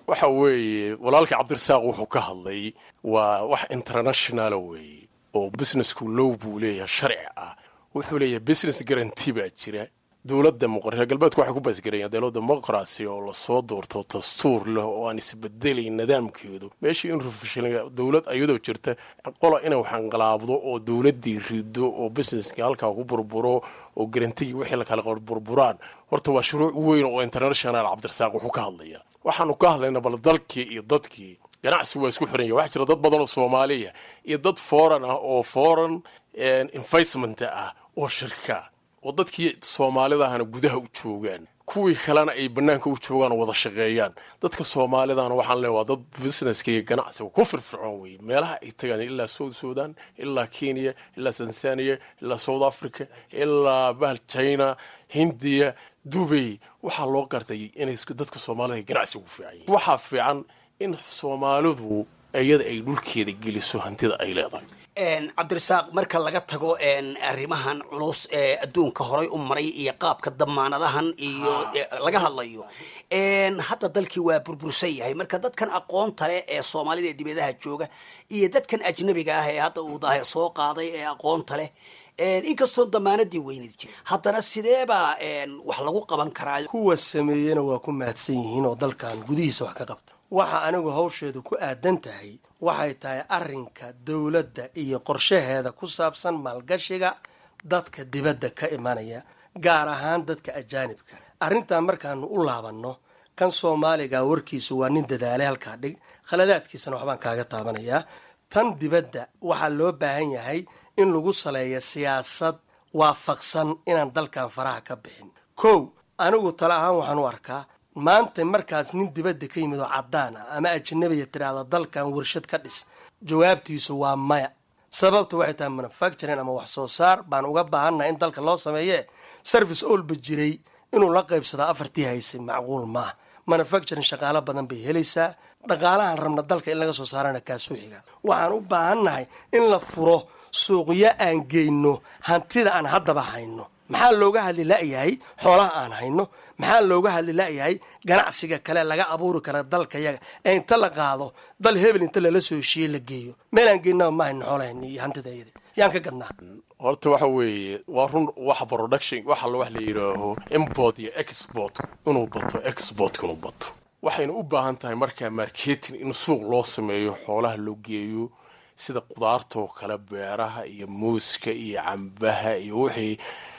waxa weeye walaalkii cabdirasaaq wuxuu ka hadlay waa wax internationala weeye oo businessku low buu leeyahay sharci ah wuxuu leeyahay business guarantee baa jira dowladda reer galbeedku waxay ku baasgarayaan dowlad demoqracy oo lasoo doorto dastuur leh oo aan isbedelayn nidaamkeedu meeshii in rufishan dowlad ayadoo jirta qola inay waxanqalaabdo oo dowladdii rido oo businesska halkaa ku burburo oo garantigii wixii la kala burburaan horta waa shuruuc weyn oo international cabdirasaaq wuxuu ka hadlaya waxaanu ka hadlaynaa bal dalkii iyo dadkii ganacsi waa isku xiran yahay waxaa jira dad badan oo soomaaliya iyo dad foreign ah oo foreign investment ah oo shirka oo dadkii soomaalidahana gudaha u joogaan kuwii kalena ay bannaanka u joogaan oo wada shaqeeyaan dadka soomaalidahana waxaan leeya waa dad businesska iyo ganacsiga ku firfircoon weye meelaha ay tagaan ilaa south sudan ilaa kenya ilaa tanzania ilaa south africa ilaa bahal china hindiya dubay waxaa loo gartay inay dadka soomaalida ganacsiga u fiican yihin waxaa fiican in soomaalidu iyada ay dhulkeeda geliso hantida ay leedahay cabdirasaaq marka laga tago arrimahan culus ee adduunka horay u maray iyo qaabka damaanadahan iyo laga hadlayo hadda dalkii waa burbursan yahay marka dadkan aqoonta leh ee soomaalida ee dibadaha jooga iyo dadkan ajnabiga ah ee hadda uu daahir soo qaaday ee aqoonta leh inkastoo damaanadii weynad jira haddana sideebaa wax lagu qaban karaa kuwa sameeyena waa ku mahadsan yihiin oo dalkan gudihiisa wax ka qabta waxa anigu hawsheedu ku aadan tahay waxay tahay arrinka dowladda iyo qorshaheeda ku saabsan maalgashiga dadka dibadda ka imanaya gaar ahaan dadka ajaanibka arrintan markaanu u laabanno kan soomaaliga warkiisu waa nin dadaalay halkaa dhig khaladaadkiisana waxbaan kaaga taabanayaa tan dibadda waxaa loo baahan yahay in lagu saleeyo siyaasad waafaqsan inaan dalkan faraha ka bixin kow anigu tale ahaan waxaan u arkaa maanta markaas nin dibadda ka yimid oo caddaan ah ama ajnabiya tidhaahda dalkan warshad ka dhis jawaabtiisu waa maya sababta waxay tahay manufacturing ama wax soo saar baan uga baahannaha in dalka loo sameeye service olba jiray inuu la qaybsado afartii haysay macquul maaha manufacturing shaqaalo badan bay helaysaa dhaqaalahan rabna dalka in laga soo saarana kaasuu xiga waxaan u baahannahay in la furo suuqyo aan geyno hantida aan haddaba hayno maxaa looga hadli la'yahay xoolaha aan hayno maxaa looga hadli la'yahay ganacsiga kale laga abuuri kara dalka yaga ee inta la qaado dal hebel inta lala soo heshiiye la geeyo meel aan geynaba ma hayno xoolahayna iyo hantida iyada yaan ka gadnaa horta waxa weeye waa run wax production waxa wax la yidhaaho import iyo export inuu bato exportka inuu bato waxayna u baahan tahay markaa marketing in suuq loo sameeyo xoolaha loo geeyo sida qudaartoo kale beeraha iyo muuska iyo cambaha iyo wixii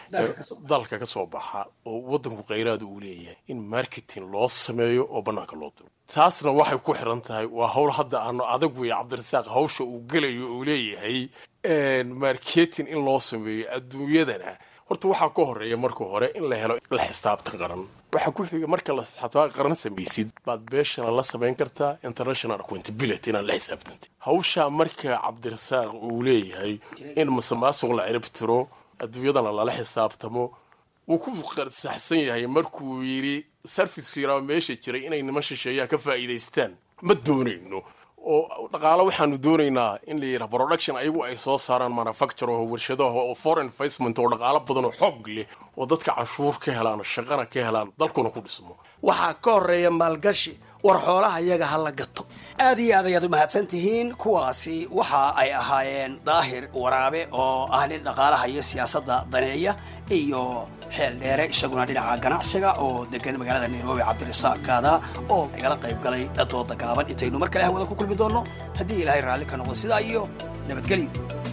dalka ka soo baxa oo waddanku khayraada uu leeyahay in marketing loo sameeyo oo bannaanka loo diro taasna waxay ku xiran tahay waa hawl hadda aanu adag weeye cabdirasaaq hawsha uu gelayo uu leeyahay marketing in loo sameeyo adduunyadana horta waxaa ka horeeya marka hore in la helo la xisaabtan qaran waxaa ku xiga marka la xisaabtan qaran samaysid baad beeshana la samayn kartaa international accountability inaad la xisaabtantay hawshaa marka cabdirasaaq uu leeyahay in masamaasuq la cirib tiro adduunyadana lala xisaabtamo wuu ku saxsan yahay markuu yidhi sarfice yaraa meesha jiray inay niman shisheeyaa ka faa'iidaystaan ma doonayno oo dhaqaalo waxaanu doonaynaa in la yidhaha production ayagu ay soo saaraan manufacture oo warshadaha oo foreign investment oo dhaqaalo badan oo xoog leh oo dadka canshuur ka helaan shaqana ka helaan dalkuna ku dhismo waxaa ka horeeya maalgashi war xoolaha iyaga ha la gato aad iyo aad ayaad u mahadsan tihiin kuwaasi waxa ay ahaayeen daahir waraabe oo ah nin dhaqaalaha iyo siyaasadda daneeya iyo xeel dheere isaguna dhinaca ganacsiga oo degan magaalada nairobi cabdirasaaq kaada oo igala qayb galay dooda gaaban intaynu mar kale hawada ku kulmi doonno haddii ilaahay raalli ka noqdo sidaa iyo nabadgelyo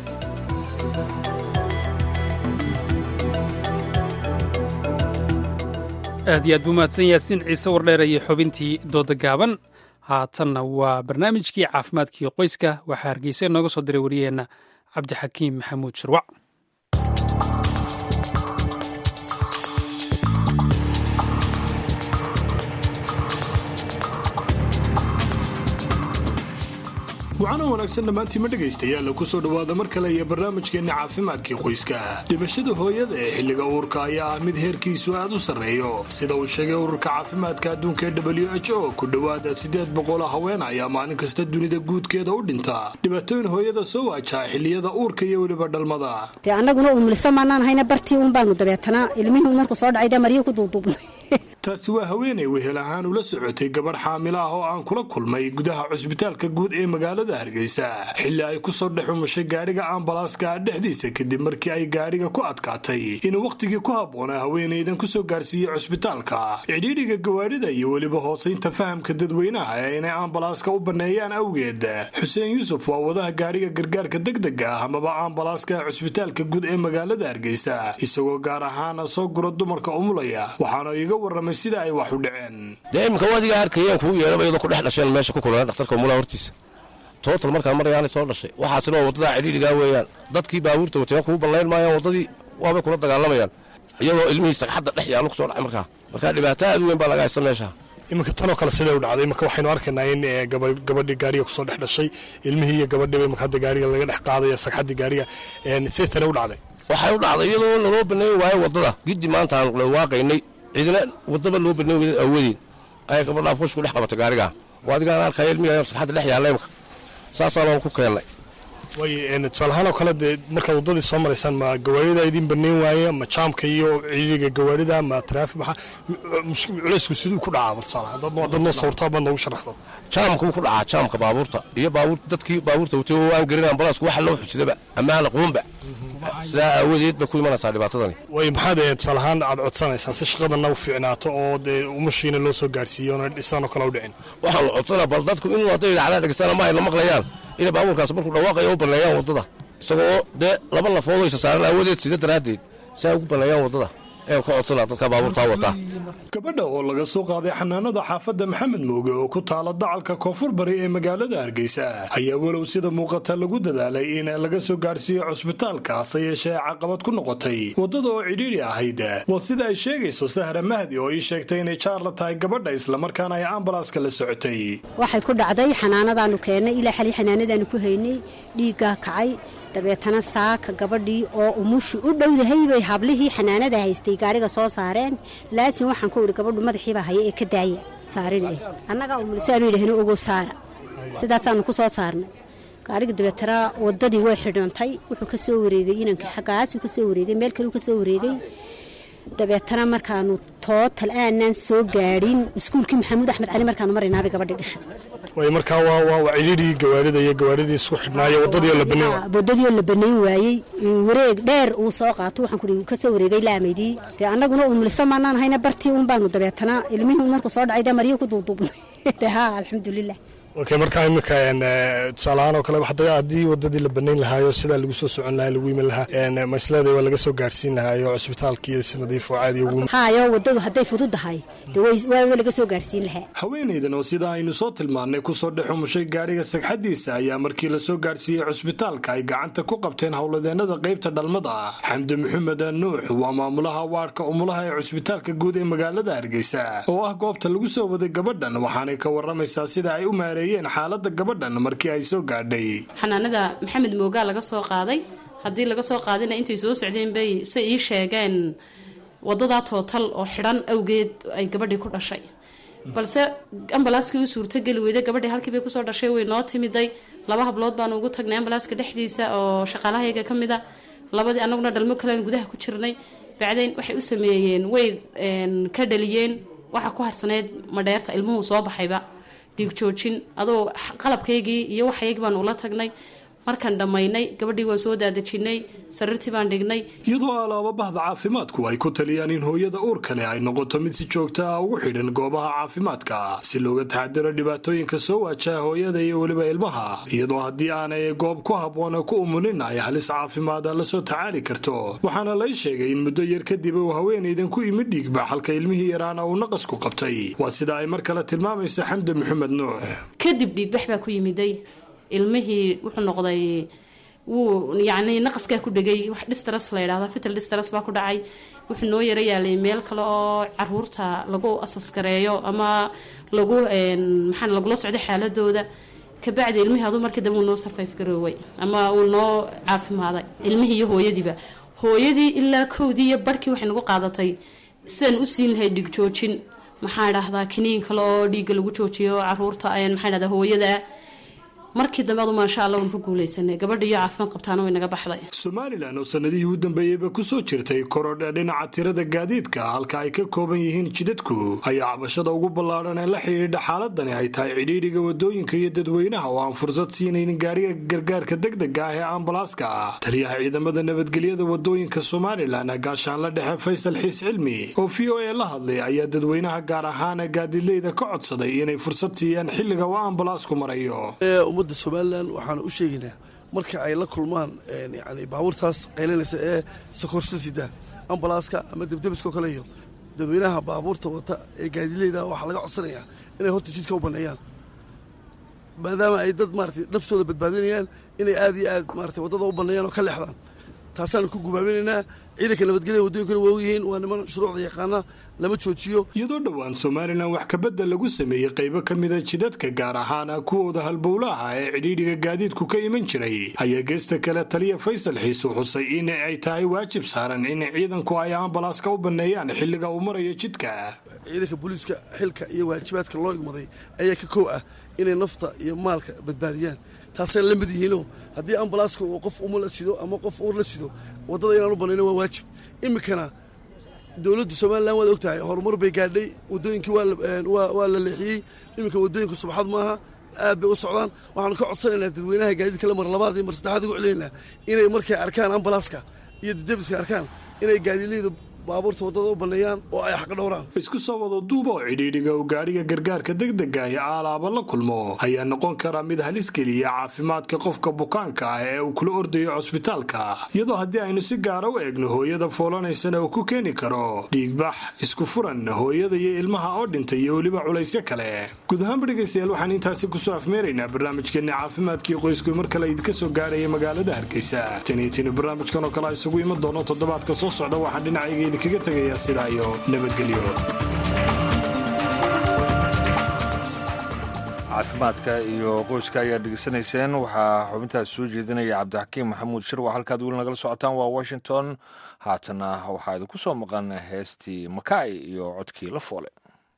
aad iyo aad buu mahadsan yaasiin ciise wardheer iyo xubintii dooda gaaban haatanna waa barnaamijkii caafimaadkiio qoyska waxaa hargeysa inooga soo diray wariyaheenna cabdixakiim maxamuud shirwac wacaana wanaagsan dhammaantiima dhegaystayaal ku soo dhowaada mar kale iyo barnaamijkeenna caafimaadkii qoyska dhimashada hooyada ee xilliga uurka ayaa ah mid heerkiisu aad u sarreeyo sida uu sheegay ururka caafimaadka adduunka ee w h o ku dhowaada siddeed boqol haween ayaa maalin kasta dunida guudkeeda u dhinta dhibaatooyin hooyada soo waajaa xilliyada uurka iyo weliba dhalmada dee annaguna umulisa maanaan hayna bartii un baanu dabeetanaa ilmihii markuu soo dhacay dee maryo ku duuduubnay taasi waa haweenay wehel ahaan ula socotay gabadh xaamilo ah oo aan kula kulmay gudaha cusbitaalka guud ee magaalada hargeysa xilli ay kusoo dhex umushay gaadhiga ambalaaska dhexdiisa kadib markii ay gaadhiga ku adkaatay inuu wakhtigii ku habboonaa haweenaydan kusoo gaarsiiyey cusbitaalka cidhiidhiga gawaadhida iyo weliba hoosaynta fahamka dadweynaha ee inay ambalaaska u banneeyaan awgeed xuseen yuusuf waa wadaha gaadhiga gargaarka degdega ah amaba ambalaaska cusbitaalka guud ee magaalada hargeysa isagoo gaar ahaana soo gura dumarka umulaya waxaana iga warramay sida ay wax u dhaceen dee iminka wadiga arkayeen kuu yeeraba iyadoo ku dhex dhasheen meesha ku kulana dhakhtarka umulaha hortiisa tootal markaan marayaanay soo dhashay waxaasina waa waddadaa cidhiidhigaa weeyaan dadkii baabuurta watayna kuu ballayn maayaan waddadii waabay kula dagaalamayaan iyadoo ilmihii sagxadda dhex yaallo ku soo dhacay markaa markaa dhibaato aad u weyn baa laga haysta meesha iminka tanoo kale siday u dhacday iminka waxaynu arkaynaa in gabadhii gaariga kusoo dhex dhashay ilmihii iyo gabadhiiba imika hadda gaariga laga dhex qaadaya sagxaddii gaariga siday tane u dhacday waxay u dhacday iyadoo naloo baneyn waayo waddada giddi maanta aan dhawaaqaynay cidina waddaba loo baneyn weyda awadeed ayay gabadhaa fush ku dhex qabatay gaarigaa waa adigaan arkaya ilmihi sagxadda dhex yaalla imika saasaanaan ku keennay way tusaalahaanoo kale dee markaad waddadii soo maraysaan ma gawaarida idin baneyn waaye ma jaamka iyo ciidiga gawaarida ma traafi maxa culaysku siduu ku dhacaa tusaalahaan dad noo sawirtaa baad noogu sharaxdo jaamkuu ku dhacaa jaamka baabuurta iyo baabuur dadkii baabuurta watay oo aan garin ambalaasku waxa loo xusidaba ammaana quunba sidaa aawadeed bay ku imanaysaa dhibaatadani way maxaad tusaale ahaan aad codsanaysaan si shaqadana u fiicnaato oo dee umushiina loo soo gaarsiiyo oona dhisanoo kale u dhicin waxaan la codsanaa bal dadku inuu hadday dhacdaa dhegeystaan ama ay la maqlayaan inay baabuurkaas markuu dhawaaqayo u banneeyaan waddada isagoo dee laba lafood oo isa saaran aawadeed sida daraaddeed si ay ugu banneeyaan waddada ee ka codsanaa dadka baabuurtaa wataa gabadha oo laga soo qaaday xanaanada xaafadda maxamed mooge oo ku taala dacalka koonfur bari ee magaalada hargeysa ayaa walow sida muuqata lagu dadaalay in laga soo gaarhsiiyo cusbitaalka hase yeeshee caqabad ku noqotay waddada oo cidhiidhi ahayd waa sida ay sheegayso sahra mahdi oo ii sheegtay inay jaar la tahay gabadha islamarkaana ay ambalaaska la socotay waxay ku dhacday xanaanadaanu keennay ilaa xali xanaanadaanu ku haynay dhiiggaa kacay dabeetana saaka gabadhii oo umushi u dhowdahay bay hablihii xanaanada haystay gaariga soo saareen laasin waxaan ku idhi gabadhu madaxiibaa haya ee ka daaya saarin eh annagaa umulisaanu yidhahno ogo saara sidaasaanu ku soo saarnay gaariga dabeetana waddadii way xidhantay wuxuu ka soo wareegay inanka xaggaasuu ka soo wareegay meel kaleu ka soo wareegay dabeetana markaanu tootal aanaan soo gaadhin iskuulkii maxamuud axmed cali markaanu maraynaabay gabadhii dhishay way markaa waa waa cidhiidhigii gawaarida iyo gawaaridii isku xidhnaayo waddadii oo la baneyn waddadii oo la baneyn waayey wareeg dheer uu soo qaato waxaan kuhi ka soo wareegay laamaydii dee annaguna uun mulisa maanaan hayna bartii uun baanu dabeetana ilmihii un markuu soo dhacay dee maryo ku duuduubnay de haa alxamdulilah okay markaa iminka tusaalahaan oo kale haddii waddadii la banayn lahaayo sidaa lagu soo socon lahaa lagu iman lahaa masleeda waa laga soo gaarhsiin lahaayo cusbitaalkii si nadiif oo caadi ugu haayo waddadu hadday fududahay dee waaba laga soo gaarhsiin lahaa haweenaydan oo sida aynu soo tilmaannay kusoo dhex umushay gaadhiga sagxaddiisa ayaa markii la soo gaarhsiiyey cusbitaalka ay gacanta ku qabteen howladeennada qaybta dhalmada xamdi maxamed nuux waa maamulaha waadhka umulaha ee cusbitaalka guud ee magaalada hargeysa oo ah goobta lagu soo waday gabadhan waxaanay ka waramaysaa sida ay u maareeyeen xaalada gabadhan markii ay soo gaadhay xanaanada maxamed moogaa laga soo qaaday haddii laga soo qaadina intay soo socdeen bay se ii sheegeen wadadaa tootal oo xidhan awgeed ay gabadhii ku dhashay balse ambalaaskii u suurtogeli weyday gabadhii halkii bay kusoo dhashay way noo timiday laba hablood baanu ugu tagnay ambalaaska dhexdiisa oo shaqaalahayga ka mid a labadii annaguna dhalmo kalean gudaha ku jirnay bacdayn waxay u sameeyeen way ka dhaliyeen waxa ku harhsaneyd madheerta ilmuhu soo baxayba dhiig joojin adoo qalabkaygii iyo waxaygii baan ula tagnay markaan dhammaynay gabadhii waan soo daadejinay sariirtii baan dhignay iyadoo alaaba bahda caafimaadku ay ku taliyaan in hooyada uur kale ay noqoto mid si joogta ah ugu xidhan goobaha caafimaadka si looga taxadiro dhibaatooyinka soo waajaha hooyada iyo weliba ilmaha iyadoo haddii aanay goob ku habboona ku umulin ay halis caafimaada la soo tacaali karto waxaana lay sheegay in muddo yar kadib uu haweenaydan ku imid dhiigba halka ilmihii yaraana uu naqasku qabtay waa sida ay mar kale tilmaamaysa xamdi maxamed nuux kadib dhiigbax baa ku yimiday ilmihii wuxuu noqday wuu yacni naqaskaa ku dhegay wax distras la yidhahda fital distras baa ku dhacay wuxuu noo yaro yaalay meel kale oo caruurta lagu asaskareeyo ama lagu maxaa lagula socdo xaaladooda kabacdi ilmihii aduu markii dambe uu noo sarfayf garooway ama uu noo caafimaaday ilmihii iyo hooyadiiba hooyadii ilaa kowdii iyo barhkii waxay nagu qaadatay sidaan u siin lahay dhiig joojin maxaa dhahdaa kiniin kale oo dhiigga lagu joojiyo caruurta maxaa dhahdaa hooyada markii dambe adu maasha allah waan ku guulaysanay gabadha iyo caafimaad qabtaana way naga baxday somalilan oo sanadihii u dambeeyeyba ku soo jirtay korodha dhinaca tirada gaadiidka halka ay ka kooban yihiin jidadku ayaa cabashada ugu ballaadhan ee la xidhiidha xaaladani ay tahay cidhiidhiga wadooyinka iyo dadweynaha oo aan fursad siinaynin gaariga gargaarka degdega ah ee ambalaaska taliyaha ciidamada nabadgelyada wadooyinka somalilan gaashaanla dhexe faysal xiis cilmi oo v o a la hadlay ayaa dadweynaha gaar ahaan gaadiidleyda ka codsaday inay fursad siiyaan xilliga uu ambalaasku marayo ummadda somalilan waxaan u sheegaynaa marka ay la kulmaan yani baabuurtaas qaylanaysa ee sakorsa sida ambalaaska ama debdebiskao kale iyo dadweynaha baabuurta wata ee gaadileyda waxaa laga codsanayaa inay horta jidka u banneeyaan maadaama ay dad maarata naftooda badbaadinayaan inay aad iyo aad maarata waddada u banneeyaan oo ka leexdaan taasaanu ku gubaabinaynaa ciidanka nabadgelyada waddooyinkana waa ogyihiin waa niman shuruucda yaqaana lama joojiyo iyadoo dhowaan somalilan wax kabedel lagu sameeyey qaybo ka mida jidadka gaar ahaan kuwooda halbowlaha ee cidhiidhiga gaadiidku ka iman jiray ayaa geesta kale taliya faysal xiisu xusay in ay tahay waajib saaran in ciidanku ay ambalaaska u banneeyaan xilliga uu marayo jidka ciidanka booliiska xilka iyo waajibaadka loo igmaday ayaa ka kow ah inay nafta iyo maalka badbaadiyaan taasay la mid yihiinoo haddii ambalaaska uu qof uma la sido ama qof uur la sido waddada inaan u bannayno waa waajib iminkana dowladda somalilan waad og tahay horumar bay gaadhay waddooyinkii waa la leexiyey iminka waddooyinku subxad maaha aad bay u socdaan waxaanu ka codsanaynaa dadweynaha gaadiidka la mar labaad iyo mar saddexaad ugu celinaynaa inay markay arkaan ambalaaska iyo dadebiska arkaan inay gaadiidleyda baabuurta waddada u banneeyaan oo ay xaq dhowraan isku soo wado duuba oo cidhiidhiga uu gaadhiga gargaarka degdega ah aalaaba la kulmo ayaa noqon kara mid halis geliya caafimaadka qofka bukaanka ah ee uu kula ordayo cusbitaalka iyadoo haddii aynu si gaara u eegno hooyada foolanaysana uu ku keeni karo dhiigbax isku furan hooyada iyo ilmaha oo dhintay iyo weliba culaysyo kale guud ahaanba dhegaystayaal waxaan intaasi kusoo afmeeraynaa barnaamijkeenna caafimaadkii qoysku mar kale idinka soo gaadhaya magaalada hargeysa taniitini barnaamijkan oo kale isugu iman doono toddobaadka soo socda waxaan dhinacayga kaga tegayaa sidaa iyo nabadgelyo caafimaadka iyo qoyska ayaad dhegeysanayseen waxaa xubintaas soo jeedinaya cabdixakiim maxamuud shirwac halkaad weli nagala socotaan waa washington haatana waxaa idinku soo maqan heestii makaay iyo codkii la foole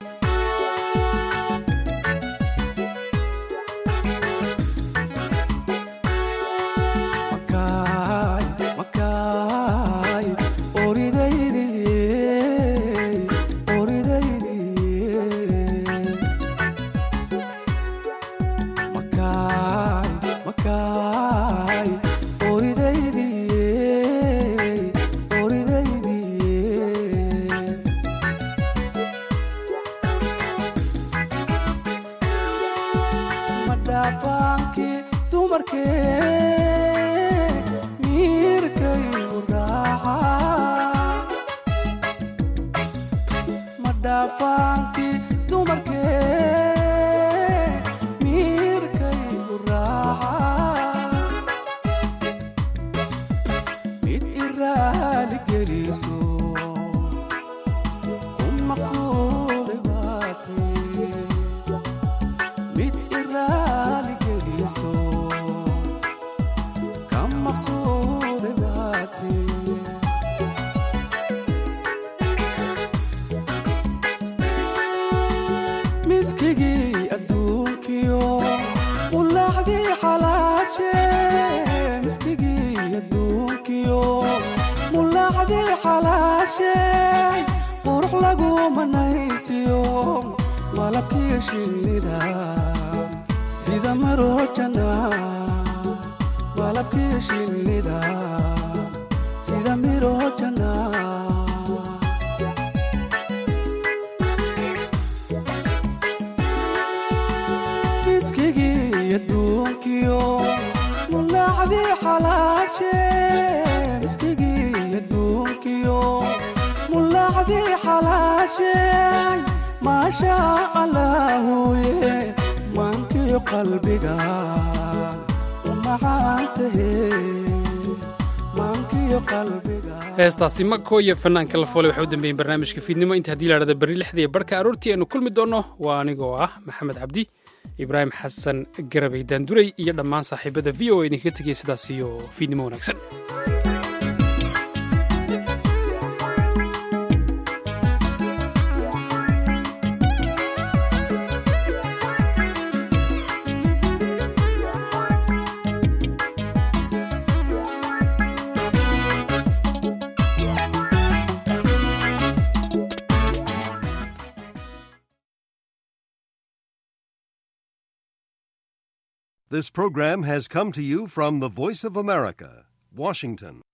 heestaasi mako iyo fanaanka la foole waxay u dambeeyeen barnaamijka fiidnimo inta haddii laadhada berri lixda iyo barhka aroortii aynu kulmi doonno waa anigoo ah maxamed cabdi ibraahim xasan garabay daanduray iyo dhammaan saaxiibada v o a idinkaga tegaya sidaas iyo fiidnimo wanaagsan This program has come to you from the Voice of America, Washington.